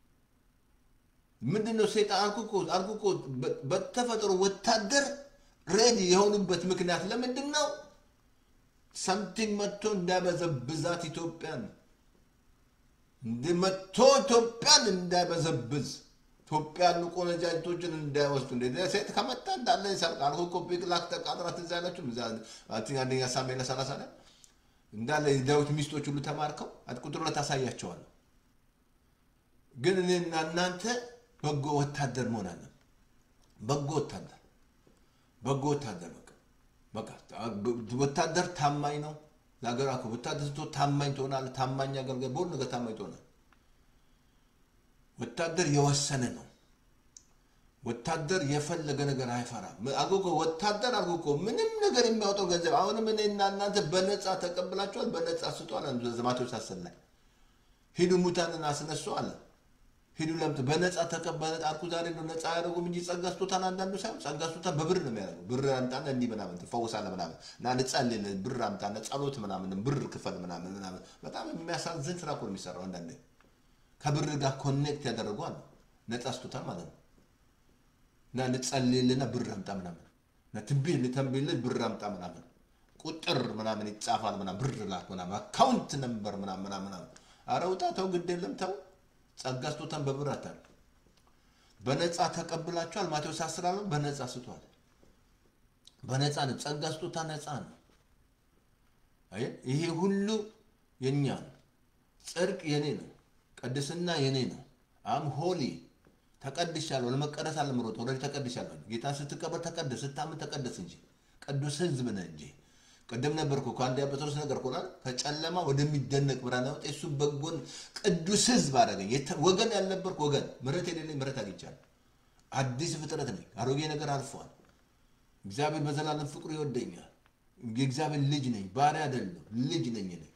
ምንድን ነው ሴጣን አልኩ እኮ አልኩ እኮ በ- በተፈጥሮ ወታደር ሬዲ የሆኑበት ምክንያት ለምንድን ነው? ሰምቲንግ መጥቶ እንዳይበዘብዛት ኢትዮጵያን እንደ መጥቶ ኢትዮጵያን እንዳይበዘብዝ ኢትዮጵያን ቆነጃጅቶችን እንዳይወስዱ እንደ ሴት ከመጣ እንዳለ ይሰርቃል። አልኩ እኮ ቢቅላክ ተቃጥራ ትዝ አይላችሁም? እዛ አይ ቲንክ አንደኛ ሳሙኤል ሰላሳ ላይ እንዳለ የዳዊት ሚስቶች ሁሉ ተማርከው ቁጥር ሁለት አሳያቸዋለሁ። ግን እኔና እናንተ በጎ ወታደር መሆን አለን። በጎ ወታደር በጎ ወታደር በቃ በቃ ወታደር ታማኝ ነው። ለሀገር አኮ ወታደር ስትሆን ታማኝ ትሆናለህ። ታማኝ አገልጋይ፣ በሁሉ ነገር ታማኝ ትሆናለህ። ወታደር የወሰነ ነው። ወታደር የፈለገ ነገር አይፈራም። አጎጎ ወታደር አጎጎ ምንም ነገር የሚያወጣው ገንዘብ አሁንም እኔና እናንተ በነፃ ተቀብላችኋል፣ በነፃ ስጡ አለ ማቴዎስ አስር ላይ ሂዱ ሙታንን አስነሱ አለ። ሂዱ ለምት በነፃ ተቀበለ አልኩ። ዛሬ ነው ነፃ ያደረጉም እንጂ ጸጋ ስጦታን አንዳንዱ ሳይሆን ጸጋ ስጦታን በብር ነው የሚያደርገው። ብር አምጣና እንዲህ ምናምን ትፈውሳለህ ምናምን እና ንጸልል ብር አምጣና ጸሎት ምናምን ብር ክፈል ምናምን ምናምን። በጣም የሚያሳዝን ስራ እኮ ነው የሚሰራው። አንዳንዴ ከብር ጋር ኮኔክት ያደረጉ አሉ። ነፃ ስጦታ ማለት ነው እና ልጸልልና ብር አምጣ ምናምን እና ትንቢት ልተንቢልል ብር አምጣ ምናምን ቁጥር ምናምን ይጻፋል ምናምን ብር ላክ ምናምን አካውንት ነምበር ምናምን ምናምን ምናምን። ኧረ ውጣ ተው፣ ግድ የለም ተው። ጸጋ ስጦታን በብር አታል በነፃ ተቀብላችኋል። ማቴዎስ አስር አለው በነፃ ስጧል። በነፃ ነው። ጸጋ ስጦታ ነፃ ነው። አየህ፣ ይሄ ሁሉ የኛ ነው። ጽድቅ የኔ ነው። ቅድስና የኔ ነው። አም ሆሊ ተቀድሻለሁ። ለመቀደስ አለምሮጥ ኦልሬዲ ተቀድሻለሁ። ጌታን ስትቀበል ተቀደስ፣ ስታምን ተቀደስ እንጂ ቅዱስ ሕዝብ ነህ እንጂ ቅድም ነበርኩ ከአንደኛ ጴጥሮስ ነገር ኮላ ከጨለማ ወደሚደነቅ ብርሃን አወጣ። እሱ በጎን ቅዱስ ሕዝብ አደረገኝ። የተ- ወገን ያልነበርኩ ወገን፣ ምሕረት የሌለኝ ምሕረት አግኝቻለሁ። አዲስ ፍጥረት ነኝ። አሮጌ ነገር አልፏል። እግዚአብሔር በዘላለም ፍቅሩ ይወደኛል። የእግዚአብሔር ልጅ ነኝ፣ ባሪያ አይደለሁ፣ ልጅ ነኝ ነኝ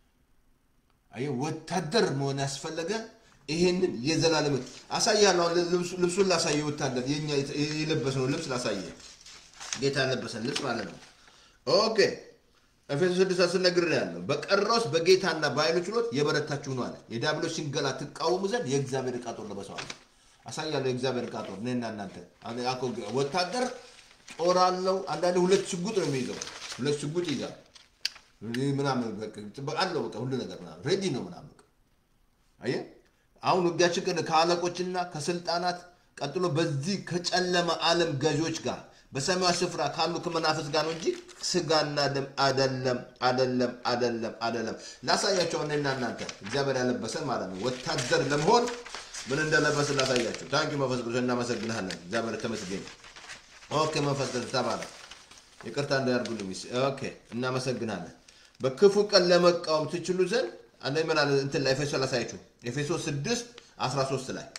አየህ ወታደር መሆን ያስፈለገ ይሄንን የዘላለም አሳያለሁ። አሁን ልብሱ- ልብሱን ላሳየ ወታደር የኛ የለበስነው ልብስ ላሳየ ጌታ ያለበሰን ልብስ ማለት ነው። ኦኬ ኤፌሶስ ስድስት አስር ነግሬሃለሁ። በቀረውስ በጌታና በኃይሉ ችሎት የበረታችሁ ነው አለ። የዲያብሎስ ሽንገላ ትቃወሙ ዘንድ የእግዚአብሔር ዕቃ ጦር ለበሰዋል። አሳያለሁ የእግዚአብሔር ዕቃ ጦር እኔና እናንተ አሁን አኮ ወታደር ጦር አለው። አንዳንዴ ሁለት ሽጉጥ ነው የሚይዘው። ሁለት ሽጉጥ ይዛል ምናምን በቃ ጥበቃ አለው። በቃ ሁሉ ነገር ምናምን ሬዲ ነው ምናምን በቃ አየህ አሁን ውጊያችን ግን ከአለቆችና ከስልጣናት ቀጥሎ በዚህ ከጨለማ ዓለም ገዢዎች ጋር በሰማያዊ ስፍራ ካሉ ከመናፍስት ጋር ነው እንጂ ስጋና ደም አደለም አደለም አደለም አደለም። ላሳያቸው እኔና እናንተ እግዚአብሔር ያለበሰን ማለት ነው። ወታደር ለመሆን ምን እንደለበስን ላሳያቸው። ታንኪ መንፈስ ቅዱስ እናመሰግንሃለን። እግዚአብሔር ተመስገን። ኦኬ መንፈስ ቅዱስ ተባለ። ይቅርታ እንዳያርጉልኝ። ኦኬ እናመሰግናለን። በክፉ ቀን ለመቃወም ትችሉ ዘንድ አንደ ምን አለ እንትን ላይ ኤፌሶ ላሳያችሁ ኤፌሶ 6 13 ላይ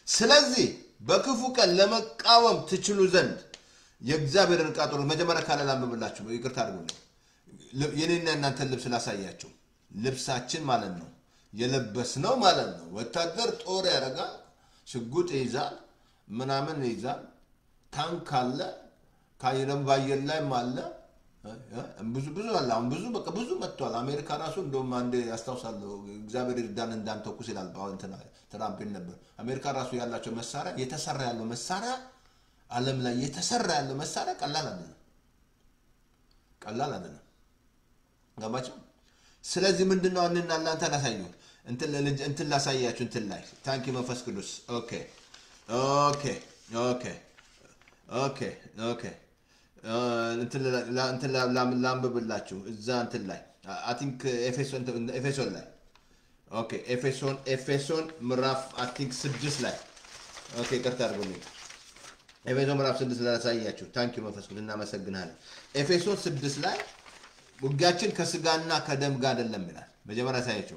ስለዚህ በክፉ ቀን ለመቃወም ትችሉ ዘንድ የእግዚአብሔርን ዕቃ ጦር መጀመሪያ ካለ ላንብብላችሁ፣ ይቅርታ አድርጉልኝ። ል- የኔና የእናንተን ልብስ ላሳያችሁ። ልብሳችን ማለት ነው የለበስነው ማለት ነው። ወታደር ጦር ያደርጋል፣ ሽጉጥ ይይዛል፣ ምናምን ይይዛል፣ ታንክ አለ፣ ከአየርም በአየር ላይም አለ። እ- እ- ብዙ ብዙ አለ። አሁን ብዙ በቃ ብዙ መጥቷል። አሜሪካ ራሱ እንደውም አንድ ያስታውሳለሁ እግዚአብሔር ይርዳን እንዳንተኩስ ይላል። አሁን እንትና ትራምፕ ይል ነበር። አሜሪካ ራሱ ያላቸው መሳሪያ የተሰራ ያለው መሳሪያ ዓለም ላይ የተሰራ ያለው መሳሪያ ቀላል አይደለም፣ ቀላል አይደለም። ገባቸው። ስለዚህ ምንድን ነው አንና እናንተ ላሳዩ እንትን ለልጅ- እንትን ላሳያችሁ እንትን ላይ ታንኪ መንፈስ ቅዱስ ኦኬ ኦኬ ኦኬ ኦኬ ኦኬ እ፣ እንትን ላ- ላ- እንትን ላ- ላ- ላንብብላችሁ እዛ እንትን ላይ አይ ቲንክ ኤፌሶን ኤፌሶን ላይ ኦኬ ኤፌሶን ኤፌሶን ምዕራፍ አይ ቲንክ ስድስት ላይ ኦኬ ይቅርታ አድርጉልኝ ኤፌሶን ምዕራፍ ስድስት ላይ ላሳያችሁ ታንኪ መንፈስ ቅዱስ እናመሰግናለን ኤፌሶን ስድስት ላይ ውጊያችን ከስጋና ከደም ጋር አይደለም ይላል። መጀመሪያ ሳያቸው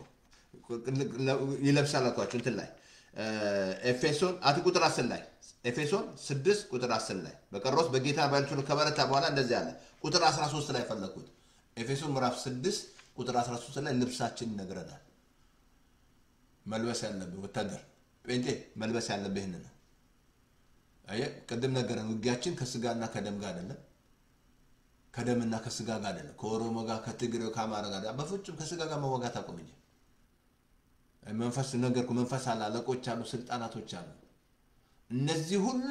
ይለብሳል አልኳቸው እንትን ላይ እ፣ ኤፌሶን አት ቁጥር አስር ላይ ኤፌሶን ስድስት ቁጥር አስር ላይ በቀሮስ በጌታ ባልችሉ ከበረታ በኋላ እንደዚህ አለ። ቁጥር 13 ላይ ፈለግኩት። ኤፌሶን ምዕራፍ 6 ቁጥር 13 ላይ ልብሳችን ይነግረናል። መልበስ ያለብህ ወታደር ጴንጤ መልበስ ያለብህ ይህን ነው። አየህ ቅድም ነገረን። ውጊያችን ከስጋና ከደም ጋር አይደለም ከደምና ከስጋ ጋር አይደለም። ከኦሮሞ ጋር፣ ከትግሬው፣ ከአማራ ጋር በፍጹም ከስጋ ጋር መዋጋት አቁም እንጂ መንፈስ ነገርኩ። መንፈስ አለ፣ አለቆች አሉ፣ ስልጣናቶች አሉ። እነዚህ ሁሉ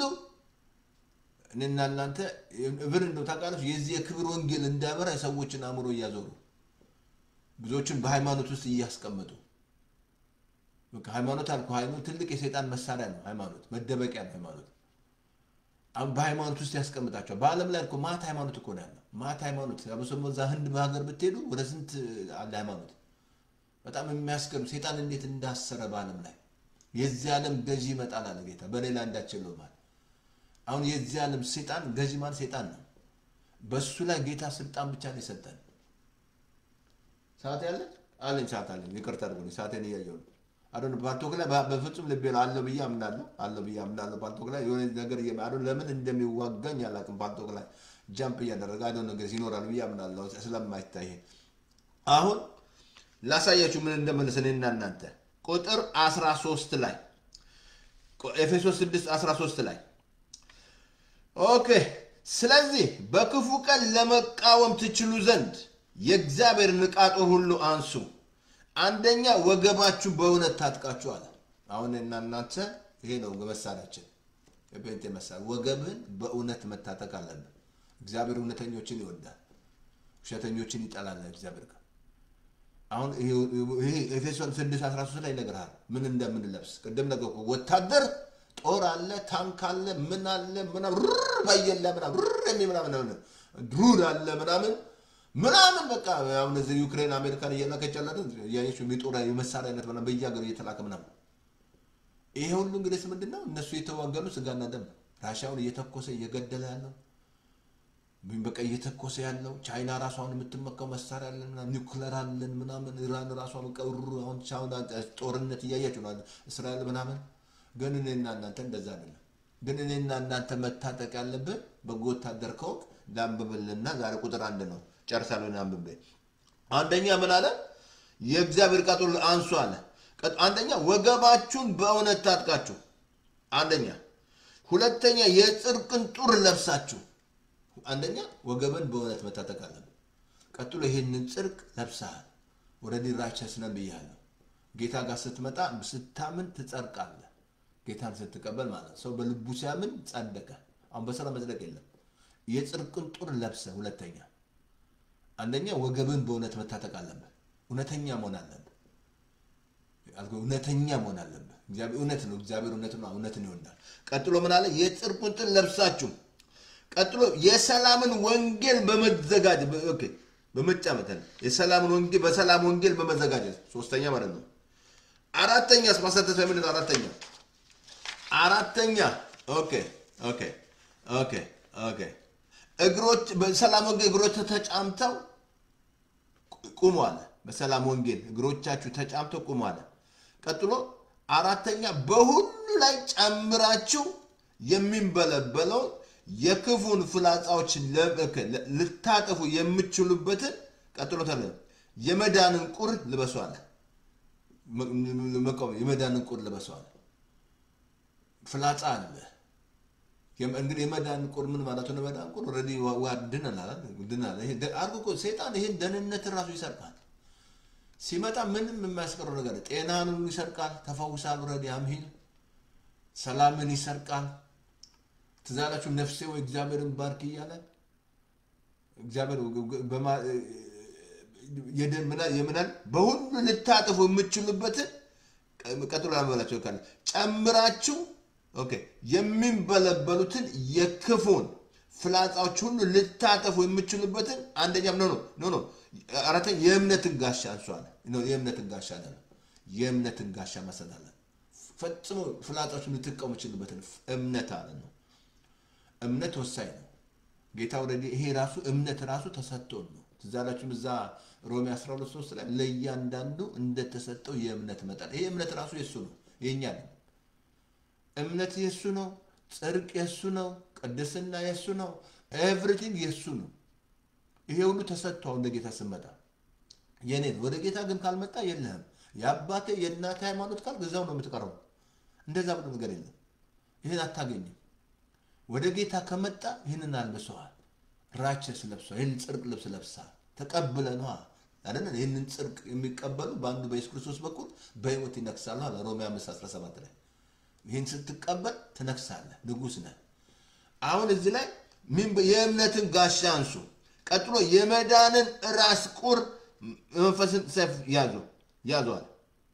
እኔና እናንተ ብር እንደው ታውቃለች የዚህ የክብር ወንጌል እንዳበራ የሰዎችን አእምሮ እያዞሩ ብዙዎችን በሃይማኖት ውስጥ እያስቀመጡ በቃ ሃይማኖት አልኩ ሃይማኖት ትልቅ የሰይጣን መሳሪያ ነው። ሃይማኖት መደበቂያ ነው። ሃይማኖት አሁን በሃይማኖት ውስጥ ያስቀምጣቸዋል። በዓለም ላይ እኮ ማት ሃይማኖት እኮ ነው ያለው። ማት ሃይማኖት አብሶም እዛ ህንድ ሀገር ብትሄዱ ወደ ስንት አለ ሃይማኖት። በጣም የሚያስገርም ሴጣን እንዴት እንዳሰረ በዓለም ላይ የዚህ ዓለም ገዢ ይመጣል አለ ጌታ። በሌላ እንዳችለው ማለት አሁን የዚህ ዓለም ሴጣን ገዢ ማለት ሴጣን ነው። በእሱ ላይ ጌታ ስልጣን ብቻ ነው የሰጠን። ሰዓት ያለ አለኝ ሰዓት አለኝ። ይቅርታ አድርጉልኝ ሰዓቴን እያየሁ ነው። አሁን ፓልቶክ ላይ በ- በፍጹም ልቤ ነው አለው ብዬ አምናለሁ አለው ብዬ አምናለሁ። ፓልቶክ ላይ የሆነ ነገር እየ አሁን ለምን እንደሚዋጋኝ አላውቅም። ፓልቶክ ላይ ጃምፕ እያደረገ አሁን ነገር ይኖራል ብዬ አምናለሁ ስለማይታይ አሁን ላሳያችሁ ምን እንደመለስ እኔና እናንተ ቁጥር 13 ላይ ኤፌሶስ 6 13 ላይ ኦኬ ስለዚህ በክፉ ቀን ለመቃወም ትችሉ ዘንድ የእግዚአብሔርን ዕቃ ጦር ሁሉ አንሱ አንደኛ ወገባችሁ በእውነት ታጥቃችሁ አለ አሁን እና እናንተ ይሄ ነው መሳሪያችን የጴንጤ መሳሪያ ወገብህን በእውነት መታጠቅ አለብን እግዚአብሔር እውነተኞችን ይወዳል ውሸተኞችን ይጠላል እግዚአብሔር ጋር አሁን ይሄ ኤፌሶን 6 13 ላይ ይነግርሃል ምን እንደምንለብስ ቅድም ነገርኩ ወታደር ጦር አለ ታንክ አለ ምን አለ ምናምን ሩር ባየለ ምናምን ሩር የሚል ምናምን ምናምን ድሩድ አለ ምናምን ምናምን በቃ አሁን እዚህ ዩክሬን አሜሪካን እየላከች ያላት ያየችው የጦር የመሳሪያ አይነት ምናምን በየሀገሩ እየተላከ ምናምን ይሄ ሁሉ እንግዲህ ምንድን ነው እነሱ የተዋገሉ ስጋና ደም ነው ራሽያውን እየተኮሰ እየገደለ ያለው በቃ እየተኮሰ ያለው ቻይና ራሷን የምትመካው መሳሪያ አለን ምናምን ኒውክለር አለን ምናምን ኢራን ራሷ ቀሩ አሁን ቻይና ጦርነት እያያችሁ ነው እስራኤል ምናምን ግን እኔና እናንተ እንደዛ አይደለም ግን እኔና እናንተ መታጠቅ ያለብን በጎ ወታደር ከሆንክ ላንብብልና ዛሬ ቁጥር አንድ ነው ጨርሳለሁ አንብቤ አንደኛ ምን አለ የእግዚአብሔር ዕቃ ጦር አንሱ አለ ቀጥ- አንደኛ ወገባችሁን በእውነት ታጥቃችሁ አንደኛ ሁለተኛ የጽድቅን ጡር ለብሳችሁ አንደኛ ወገብን በእውነት መታጠቅ አለብን ቀጥሎ ይሄንን ጽድቅ ለብሰሃል ወደ ዲራቸስ ነን ብያለሁ ጌታ ጋር ስትመጣ ስታምን ትጸድቃለህ ጌታን ስትቀበል ማለት ሰው በልቡ ሲያምን ጸደቀ አሁን በስራ መጽደቅ የለም የጽድቅን ጡር ለብሰ ሁለተኛ አንደኛ ወገብን በእውነት መታጠቅ አለብህ እውነተኛ መሆን አለብህ አልኩህ፣ እውነተኛ መሆን አለብህ እግዚአብሔር እውነት ነው እግዚአብሔር እውነት ነው እውነትን ይወዳል ቀጥሎ ምን አለ የጽድቁን ጡር ለብሳችሁ ቀጥሎ የሰላምን ወንጌል በመዘጋጀት ኦኬ፣ በመጫመት ነው። የሰላምን ወንጌል በሰላም ወንጌል በመዘጋጀት ሶስተኛ ማለት ነው። አራተኛ ማሳተፍ የምንለው አራተኛ አራተኛ ኦኬ ኦኬ ኦኬ ኦኬ እግሮች በሰላም ወንጌል እግሮች ተጫምተው ቁሙ አለ። በሰላም ወንጌል እግሮቻችሁ ተጫምተው ቁሙ አለ። ቀጥሎ አራተኛ በሁሉ ላይ ጨምራችሁ የሚንበለበለውን የክፉን ፍላጻዎች ለ- ልታጠፉ የምትችሉበትን ቀጥሎ ተለ የመዳንን ቁር ልበሷል። መቃወም የመዳንን ቁር ልበሷል። ፍላጻ አለ። የም- እንግዲህ የመዳን ቁር ምን ማለት ነው? የመዳን ቁር ኦልሬዲ ዋ- ዋ- ድነናል አይደል? ድነናል። ይሄ ደ- አድርጎ እኮ ሰይጣን ይሄን ደህንነትን ራሱ ይሰርቃል። ሲመጣ ምንም የማያስቀረው ነገር ጤናን ሁሉ ይሰርቃል። ተፈውሳል። ኦልሬዲ አምሂል ሰላምን ይሰርቃል። ትዝ አላችሁ ነፍሴ ወይ እግዚአብሔርን ባርክ እያለ እግዚአብሔር በማ- የደ- ምና- የምናል በሁሉ ልታጥፉ የምትችሉበትን ቀጥሎ ላመላቸው ካለ ጨምራችሁ ኦኬ የሚንበለበሉትን የክፉን ፍላጻዎች ሁሉ ልታጠፉ የምትችሉበትን አንደኛም ኖ ኖ ኖ አራተኛ የእምነትን ጋሻ አንሷል። የእምነትን ጋሻ አለ የእምነትን ጋሻ መሰላለ ፈጽሞ ፍላጻዎችን ልትቀሙ የምትችሉበትን እምነት አለ ነው። እምነት ወሳኝ ነው። ጌታ ወረዲ ይሄ ራሱ እምነት ራሱ ተሰጥቶን ነው። ትዝ አላችሁም እዛ ሮሜ 12 3 ላይ ለእያንዳንዱ እንደተሰጠው የእምነት መጠን። ይሄ እምነት ራሱ የእሱ ነው፣ የእኛ ነው። እምነት የእሱ ነው። ጽድቅ የእሱ ነው። ቅድስና የእሱ ነው። ኤቭሪቲንግ የእሱ ነው። ይሄ ሁሉ ተሰጥቶ አሁን ለጌታ ስመጣ የኔ ነው። ወደ ጌታ ግን ካልመጣ የለህም። የአባቴ የእናቴ ሃይማኖት ካልክ እዛው ነው የምትቀረው። እንደዛ ብሎ ነገር የለም። ይህን አታገኝም። ወደ ጌታ ከመጣ ይህንን አልብሰዋል። ራቸስ ለብሰዋል። ይህን ጽድቅ ልብስ ለብሰሃል። ተቀብለ ነዋ አይደለ? ይህንን ጽድቅ የሚቀበሉ በአንዱ በኢየሱስ ክርስቶስ በኩል በሕይወት ይነግሳሉ አለ ሮሜ 5 17 ላይ ይህን ስትቀበል ትነግሳለህ፣ ንጉሥ ነህ። አሁን እዚህ ላይ ምን በ- የእምነትን ጋሻ አንሱ። ቀጥሎ የመዳንን ራስ ቁር መንፈስን ሰይፍ ያዙ ያዟል።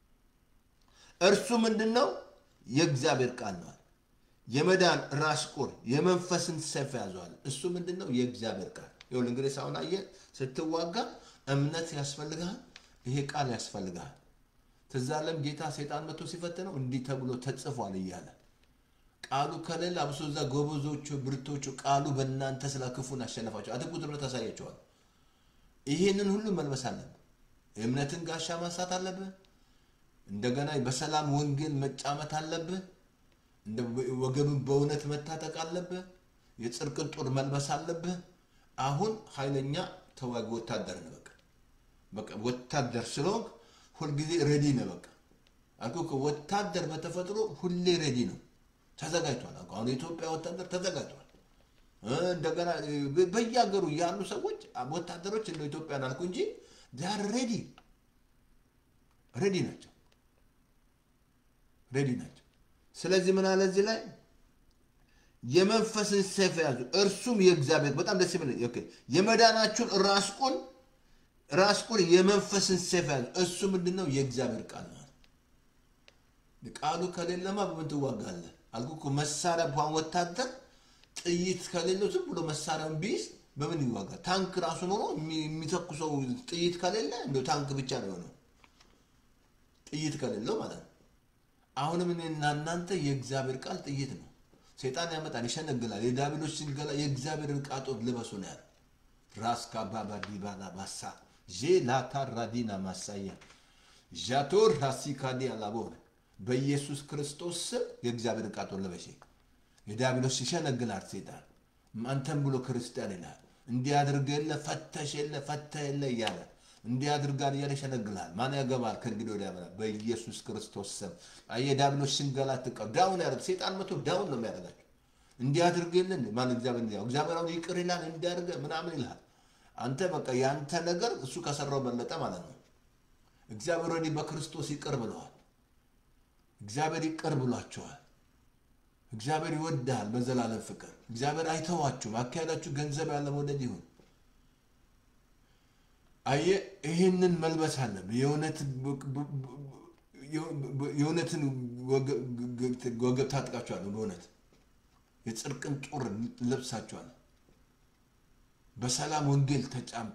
እርሱ ምንድን ነው? የእግዚአብሔር ቃል ነዋል። የመዳን ራስ ቁር የመንፈስን ሰይፍ ያዘዋል። እሱ ምንድን ነው? የእግዚአብሔር ቃል። ይኸውልህ እንግዲህ ሳሁን አየህ፣ ስትዋጋ እምነት ያስፈልግሃል፣ ይሄ ቃል ያስፈልግሃል። ትዝ አለም ጌታ ሰይጣን መጥቶ ሲፈትነው እንዲህ ተብሎ ተጽፏል እያለ ቃሉ ከሌለ አብሶ እዛ ጎበዞቹ ብርቶቹ ቃሉ በእናንተ ስለ ክፉን አሸነፋቸው አትቁት ብሎ ታሳያቸዋል። ይሄንን ሁሉ መልበስ አለብህ። የእምነትን ጋሻ ማንሳት አለብህ። እንደገና በሰላም ወንጌል መጫመት አለብህ። እንደ ወገብን በእውነት መታጠቅ አለብህ። የጽድቅን ጦር መልበስ አለብህ። አሁን ኃይለኛ ተዋጊ ወታደር ነህ። በቃ በቃ ወታደር ስለሆንክ ሁልጊዜ ሬዲ ነህ። በቃ አልኩህ እኮ ወታደር በተፈጥሮ ሁሌ ሬዲ ነው፣ ተዘጋጅቷል። አልኩህ አሁን የኢትዮጵያ ወታደር ተዘጋጅቷል። እ እንደገና እ በየሀገሩ ያሉ ሰዎች ወታደሮች እንደ ኢትዮጵያን አልኩ እንጂ ዛር ሬዲ ሬዲ ናቸው፣ ሬዲ ናቸው። ስለዚህ ምን አለ እዚህ ላይ የመንፈስን ሰይፍ ያዙ፣ እርሱም የእግዚአብሔር በጣም ደስ የሚል ኦኬ፣ የመዳናችሁን ራስ ቁር ራስ ቁር የመንፈስን ሰይፍ ያዙ። እሱ ምንድን ነው? የእግዚአብሔር ቃል ነው። ቃሉ ከሌለማ በምን ትዋጋለህ? አልኩህ እኮ መሳሪያ እንኳን ወታደር ጥይት ከሌለው ዝም ብሎ መሳሪያውን ቢይዝ በምን ይዋጋል? ታንክ ራሱ ኖሮ የሚ- የሚተኩሰው ጥይት ከሌለ እንደው ታንክ ብቻ ነው የሆነው፣ ጥይት ከሌለው ማለት ነው። አሁንም እኔና እናንተ የእግዚአብሔር ቃል ጥይት ነው። ሰይጣን ያመጣል፣ ይሸነግላል። የዳቢሎች ሽንገላ የእግዚአብሔር ዕቃ ጦር ልበሱ ነው ያለ ራስ ካባባ ዲባላ ባሳ ዤላታ ራዲና ማሳያ ዣቶር ራሲካዲ አላቦር በኢየሱስ ክርስቶስ ስም የእግዚአብሔር ዕቃ ጦር ልበሽ። የዲያብሎስ ይሸነግላል ሰይጣን አንተም ብሎ ክርስቲያን ይልሃል። እንዲህ አድርገ የለ ፈተሽ የለ ፈተ የለ እያለ እንዲህ አድርጋል እያለ ይሸነግልሃል። ማን ያገባል? ከእንግዲህ ወዲያ ያመላል። በኢየሱስ ክርስቶስ ስም አየህ፣ ዲያብሎስ ሽንገላ ትቀው ዳውን ያደርግ ሰይጣን መቶ ዳውን ነው የሚያደርጋቸው። እንዲህ አድርገ የለ እንዴ? ማን እግዚአብሔር እንዲያው እግዚአብሔር አሁን ይቅር ይላል እንዲያደርገ ምናምን ይልሃል። አንተ በቃ ያንተ ነገር እሱ ከሰራው በለጠ ማለት ነው። እግዚአብሔር ወዲህ በክርስቶስ ይቅር ብለዋል። እግዚአብሔር ይቅር ብሏቸዋል። እግዚአብሔር ይወድሃል በዘላለም ፍቅር። እግዚአብሔር አይተዋችሁም። አካሄዳችሁ ገንዘብ ያለ መውደድ ይሁን። አየህ ይህንን መልበስ አለብህ። የእውነትን ወገብ ታጥቃችኋል። በእውነት የጽድቅን ጦር ለብሳችኋል። በሰላም ወንጌል ተጫምተ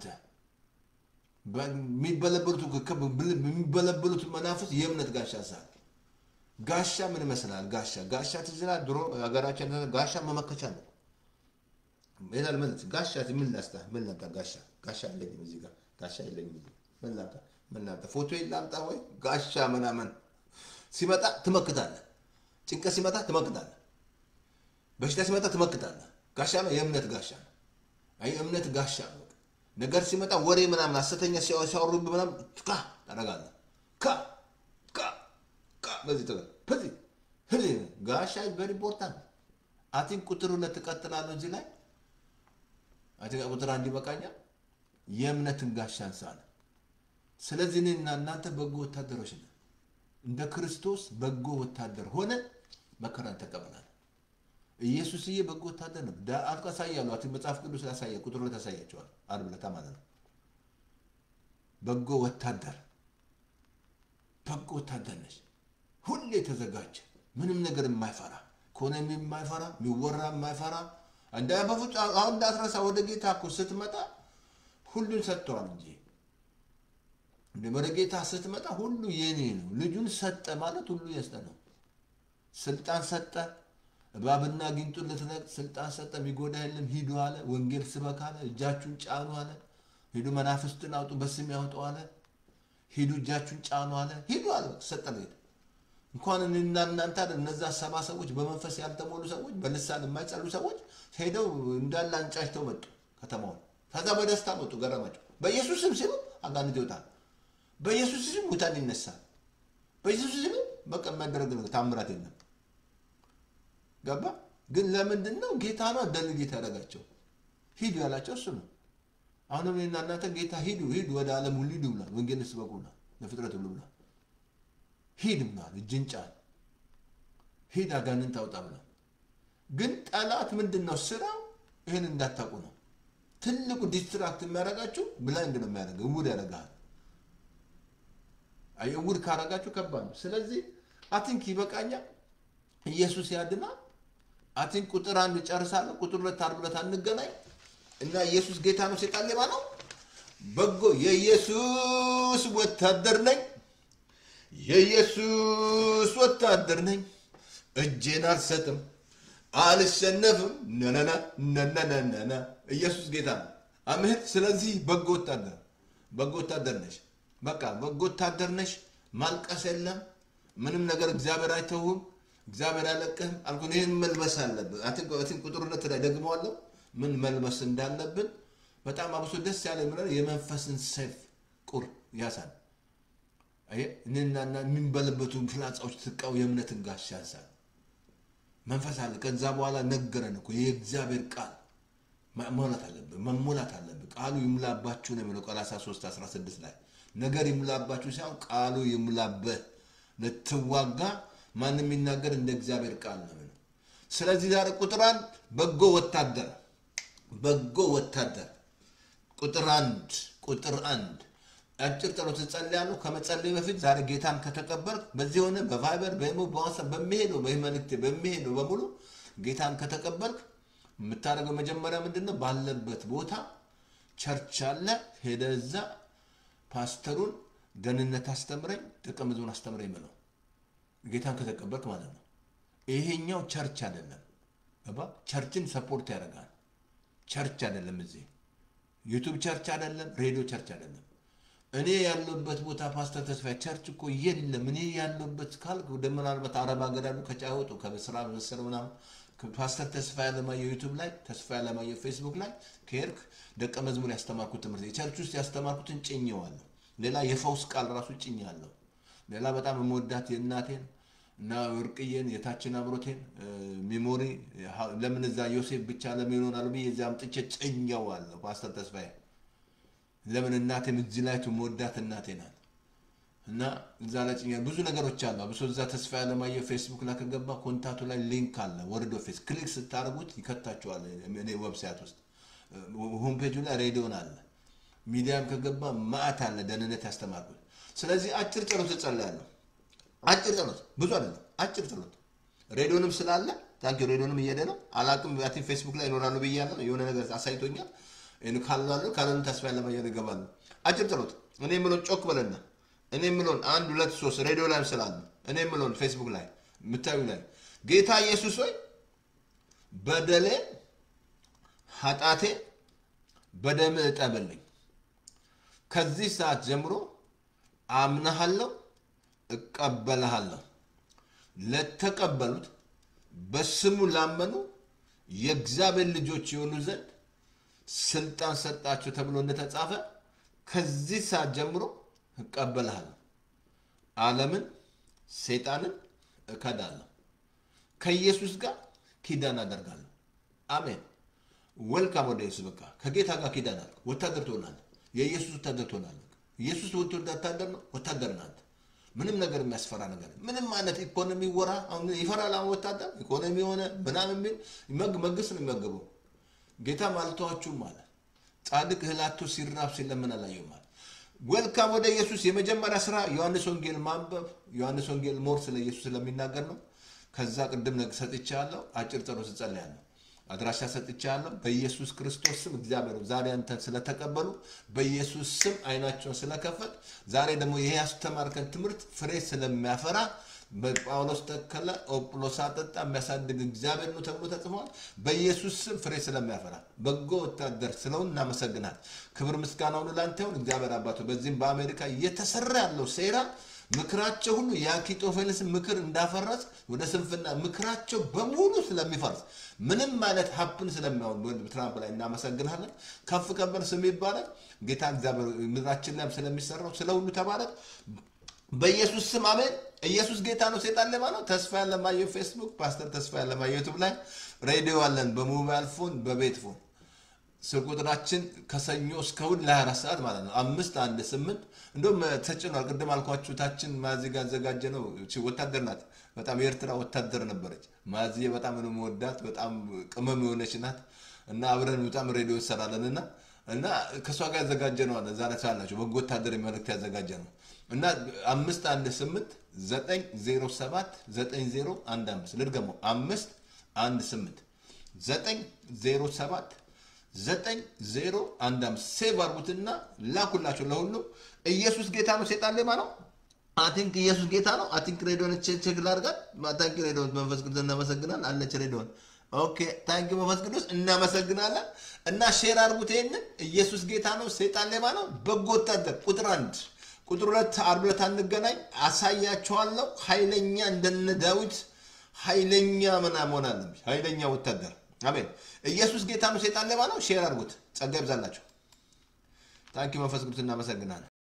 የሚበለበሉት የሚበለበሉት መናፍስ የእምነት ጋሻ ሳል ጋሻ ምን ይመስላል? ጋሻ ጋሻ ትዝ ይላል። ድሮ ሀገራችን ጋሻ መመከቻ ነው ይላል። ምን ጋሻ ምን ላስታ ምን ላምጣ? ጋሻ ጋሻ የለኝም እዚህ ጋር ጋሻ የለኝም እዚህ ምን ላምጣ? ምን ላምጣ? ፎቶ ላምጣ ወይ ጋሻ ምናምን ሲመጣ ትመክታለህ። ጭንቀት ሲመጣ ትመክታለህ። በሽታ ሲመጣ ትመክታለህ። ጋሻ ነው፣ የእምነት ጋሻ ነው። አይ እምነት ጋሻ ነው። ነገር ሲመጣ ወሬ ምናምን ሐሰተኛ ሲያወሩብህ ምናምን ካ ታደርጋለህ። ካ ካ ካ በዚህ ተገ በዚህ በዚህ ጋሻ ቨሪ ኢምፖርታንት አቲንክ ቁጥር ሁለት ትቀጥላለህ እዚህ ላይ አቲንክ ቁጥር አንድ ይበቃኛል። የእምነትን ጋሻ አንሳለ። ስለዚህ እኔና እናንተ በጎ ወታደሮች ነን። እንደ ክርስቶስ በጎ ወታደር ሆነ መከራን ተቀበላል። ኢየሱስዬ በጎ ወታደር ነው። አልኩ አሳያለሁ። አቲ መጽሐፍ ቅዱስ ያሳያል። ቁጥር ሁለት ያሳያቸዋል። ዓርብ ዕለት ማለት ነው። በጎ ወታደር በጎ ወታደር ነች። ሁሌ የተዘጋጀ ምንም ነገር የማይፈራ ኢኮኖሚ የማይፈራ የሚወራ የማይፈራ እንደ በፍጹም አሁን እንዳትረሳ ወደ ጌታ እኮ ስትመጣ ሁሉን ሰጥተዋል እንጂ ወደ ጌታ ስትመጣ ሁሉ የኔ ነው። ልጁን ሰጠ ማለት ሁሉ የስጠ ነው። ስልጣን ሰጠ። እባብና ጊንጡን ልትነቅል ስልጣን ሰጠ። የሚጎዳ የለም ሂዱ አለ። ወንጌል ስበክ አለ። እጃችሁን ጫኑ አለ። ሂዱ መናፍስትን አውጡ በስም ያውጡ አለ። ሂዱ እጃችሁን ጫኑ አለ። ሂዱ አለ። ሰጠ ጌታ። እንኳን እኔና እናንተ አይደል እነዛ ሰባ ሰዎች በመንፈስ ያልተሞሉ ሰዎች በልሳን የማይጸሉ ሰዎች ሄደው እንዳለ አንጫጭተው መጡ ከተማውን። ከዛ በደስታ መጡ። ገረማቸው። በኢየሱስ ስም ሲሉ አጋንንት ይወጣል። በኢየሱስ ስም ሙታን ይነሳል። በኢየሱስ ስም በቃ የሚያደረግ ነገር ታምራት የለም። ገባ ግን ለምንድን ነው ጌታ ነው ደል ጌታ ያደረጋቸው ሂዱ ያላቸው እሱ ነው። አሁንም እኔና እናንተ ጌታ ሂዱ ሂዱ ወደ ዓለም ሁሉ ሂዱ ብሏል። ወንጌል ስበኩ ብሏል። ለፍጥረት ሁሉ ብሏል። ሂድ ብሏል። እጅን ጫን ሂድ አጋንንት አውጣ ብሏል። ግን ጠላት ምንድን ነው ስራው? ይህን እንዳታውቁ ነው። ትልቁ ዲስትራክት የሚያደርጋችሁ ብላይንድ ነው የሚያደርገው፣ እውር ያደርግሃል። አይ እውር ካረጋችሁ ከባድ ነው። ስለዚህ አቲንክ ይበቃኛል። ኢየሱስ ያድናል። አቲንክ ቁጥር አንድ ጨርሳለሁ። ቁጥር ሁለት ዓርብ ዕለት አንገናኝ እና ኢየሱስ ጌታ ነው፣ ሴጣን ሌባ ነው። በጎ የኢየሱስ ወታደር ነኝ፣ የኢየሱስ ወታደር ነኝ። እጄን አልሰጥም፣ አልሸነፍም። ነነና ነነነነነ ኢየሱስ ጌታ ነው። አሜን። ስለዚህ በጎ ወታደር በጎ ወታደር ነሽ። በቃ በጎ ወታደር ነሽ። ማልቀስ የለም ምንም ነገር እግዚአብሔር አይተውም። እግዚአብሔር አለቅህም አልኩን። ይህን መልበስ አለብን። አትን ቁጥር ሁለት ላይ ደግመዋለሁ ምን መልበስ እንዳለብን በጣም አብሶ ደስ ያለ ምለ የመንፈስን ሰይፍ ቁር ያሳል እኔናና የሚንበለበቱን ፍላጻዎች ትቃው የእምነትን ጋሻ ያሳል መንፈስ አለ። ከዛ በኋላ ነገረን እኮ የእግዚአብሔር ቃል መሞላት አለብን መሞላት አለብን። ቃሉ ይሙላባችሁ ነው የሚለው ቆላስይስ 3 16 ላይ ነገር ይሙላባችሁ ሳይሆን ቃሉ ይሙላበህ ልትዋጋ ማንም የሚናገር እንደ እግዚአብሔር ቃል ነው። ስለዚህ ዛሬ ቁጥር አንድ በጎ ወታደር በጎ ወታደር ቁጥር አንድ ቁጥር አንድ አጭር ጸሎት እጸልያለሁ። ከመጸለይ በፊት ዛሬ ጌታን ከተቀበልክ በዚህ ሆነ በቫይበር በኢሞ በዋትስአፕ በሚሄደው በመልእክቴ በሚሄደው በሙሉ ጌታን ከተቀበልክ የምታደርገው መጀመሪያ ምንድን ነው? ባለበት ቦታ ቸርች አለ። ሄደ እዛ ፓስተሩን ደህንነት አስተምረኝ፣ ደቀ መዝሙር አስተምረኝ ብለው ጌታን ከተቀበልክ ማለት ነው። ይሄኛው ቸርች አይደለም። ገባ? ቸርችን ሰፖርት ያደርጋል። ቸርች አይደለም። እዚህ ዩቱብ ቸርች አይደለም። ሬዲዮ ቸርች አይደለም። እኔ ያለበት ቦታ ፓስተር ተስፋዬ ቸርች እኮ የለም። እኔ ያለበት ካልክ ወደ ምናልባት አረብ ሀገር ያሉ ከጫወጡ ከስራ መሰል ምናምን ፓስተር ተስፋ ያለማየሁ ዩቱብ ላይ ተስፋ ያለማየሁ ፌስቡክ ላይ ከሄድክ ደቀ መዝሙር ያስተማርኩት ትምህርት የቸርች ውስጥ ያስተማርኩትን ጭኜዋለሁ። ሌላ የፈውስ ቃል ራሱ ጭኛለሁ። ሌላ በጣም የምወዳት የእናቴን እና ወርቅዬን የታችን አብሮቴን ሚሞሪ ለምን እዛ ዮሴፍ ብቻ ለምን ይሆናሉ ብዬ እዚያ አምጥቼ ጭኜዋለሁ። ፓስተር ተስፋዬ ለምን እናቴም እዚህ ላይ መወዳት እናቴ ናት እና እዛ ላይ ጭኛ ብዙ ነገሮች አሉ። አብሶ እዛ ተስፋ ያለማየሁ ፌስቡክ ላይ ከገባ ኮንታቱ ላይ ሊንክ አለ። ወርዶ ፌስ ክሊክ ስታደርጉት ይከታችኋል። እኔ ዌብሳይት ውስጥ ሆምፔጁ ላይ ሬዲዮን አለ። ሚዲያም ከገባ ማዕት አለ ደህንነት ያስተማርኩት። ስለዚህ አጭር ጸሎት እጸልያለሁ። አጭር ጸሎት ብዙ አይደለም፣ አጭር ጸሎት ሬዲዮንም ስላለ ታንኪ ሬዲዮንም እየሄደ ነው። አላቅም ቲ ፌስቡክ ላይ ይኖራሉ ብያለሁ። የሆነ ነገር አሳይቶኛል። ካላሉ ካለን ተስፋ ያለማየሁ ይገባሉ። አጭር ጸሎት እኔ የምለውን ጮክ በለና እኔ የምለውን አንድ ሁለት ሶስት ሬዲዮ ላይ ስላሉ እኔ የምለውን ፌስቡክ ላይ የምታዩ ላይ ጌታ ኢየሱስ ሆይ በደሌ ኃጢአቴ በደም እጠብልኝ። ከዚህ ሰዓት ጀምሮ አምናሃለሁ፣ እቀበልሃለሁ። ለተቀበሉት በስሙ ላመኑ የእግዚአብሔር ልጆች የሆኑ ዘንድ ስልጣን ሰጣቸው ተብሎ እንደተጻፈ ከዚህ ሰዓት ጀምሮ እቀበልሃለሁ። ዓለምን፣ ሰይጣንን እከዳለሁ። ከኢየሱስ ጋር ኪዳን አደርጋለሁ። አሜን። ወልካም ወደ ኢየሱስ። በቃ ከጌታ ጋር ኪዳን አለ። ወታደር ትሆናለህ። የኢየሱስ ወታደር ትሆናለህ። ኢየሱስ ወታደር ነው። ወታደር ናት። ምንም ነገር የሚያስፈራ ነገር ምንም አይነት ኢኮኖሚ ወራ አሁን ይፈራል። አሁን ወታደር ኢኮኖሚ የሆነ ምናምን የሚል መንግስት ነው የሚመግበው። ጌታ ማልተዋችሁም አለ። ጻድቅ እህላቶ ሲራብ ሲለምን አላየሁም አለ። ወልካም ወደ ኢየሱስ። የመጀመሪያ ስራ ዮሐንስ ወንጌል ማንበብ። ዮሐንስ ወንጌል ሞር ስለ ኢየሱስ ስለሚናገር ነው። ከዛ ቅድም ሰጥቻለሁ። አጭር ጸሎት እጸልያለሁ። አድራሻ ሰጥቻለሁ። በኢየሱስ ክርስቶስ ስም እግዚአብሔር ዛሬ አንተን ስለተቀበሉ በኢየሱስ ስም አይናቸውን ስለከፈት ዛሬ ደግሞ ይሄ ያስተማርከን ትምህርት ፍሬ ስለሚያፈራ በጳውሎስ ተከለ ኦጵሎስ አጠጣ የሚያሳድግ እግዚአብሔር ነው ተብሎ ተጽፏል። በኢየሱስ ስም ፍሬ ስለሚያፈራ በጎ ወታደር ስለሆን እናመሰግናል። ክብር ምስጋና ሁሉ ላንተ ይሁን እግዚአብሔር አባቶ። በዚህም በአሜሪካ እየተሰራ ያለው ሴራ ምክራቸው ሁሉ የአኪጦፌልስ ምክር እንዳፈረስ ወደ ስንፍና ምክራቸው በሙሉ ስለሚፈርስ ምንም አይነት ሀፕን ስለሚሆን ትራምፕ ላይ እናመሰግናለን። ከፍ ከበር ስም ይባላል ጌታ እግዚአብሔር ምድራችን ላይም ስለሚሰራው ስለ ሁሉ ተባረክ በኢየሱስ ስም አሜን። ኢየሱስ ጌታ ነው። ሴጣን ለማ ነው። ተስፋ ያለማየሁ ፌስቡክ፣ ፓስተር ተስፋ ያለማየሁ ዩቱብ ላይ ሬዲዮ አለን፣ በሞባይል ፎን፣ በቤት ፎን ስልክ ቁጥራችን ከሰኞ እስከ እሑድ ለ24 ሰዓት ማለት ነው። አምስት አንድ ስምንት እንደውም ተጭኗል። ቅድም አልኳችሁ ታችን ማዚ ጋር አዘጋጀ ነው። ወታደር ናት። በጣም የኤርትራ ወታደር ነበረች። ማዚዬ በጣም ነው የምወዳት። በጣም ቅመም የሆነች ናት እና አብረን በጣም ሬዲዮ እንሰራለን እና እና ከእሷ ጋር ያዘጋጀ ነው አለ ዛሬ ሳላቸው በጎ ወታደር መልእክት ያዘጋጀ ነው እና አምስት አንድ ስምንት ዘጠኝ ዜሮ ሰባት ዘጠኝ ዜሮ አንድ አምስት ልድገመው አምስት አንድ ስምንት ዘጠኝ ዜሮ ሰባት ዘጠኝ ዜሮ አንድ አምስት ሴቭ አርጉትና ላኩላቸው ለሁሉም። ኢየሱስ ጌታ ነው፣ ሴጣን ሌባ ነው። አቲንክ ኢየሱስ ጌታ ነው። አቲንክ ሬዲዮን ቼክ ላድርጋት። ታንክ ሬዲዮን መንፈስ ቅዱስ እናመሰግናል አለች ሬዲዮን። ኦኬ ታንክ መንፈስ ቅዱስ እናመሰግናለን። እና ሼር አርጉት ይሄንን። ኢየሱስ ጌታ ነው፣ ሴጣን ሌባ ነው። በጎ ወታደር ቁጥር አንድ ቁጥር ሁለት ዓርብ ዕለት አንገናኝ፣ አሳያቸዋለሁ። ኃይለኛ እንደነ ዳዊት ኃይለኛ ምናምን መሆን አለብኝ። ኃይለኛ ወታደር አሜን። ኢየሱስ ጌታ ነው፣ ሴጣን ሌባ ነው። ሼር አድርጉት። ጸጋ ይብዛላቸው። ታንኪ መንፈስ ቅዱስ እናመሰግናለን።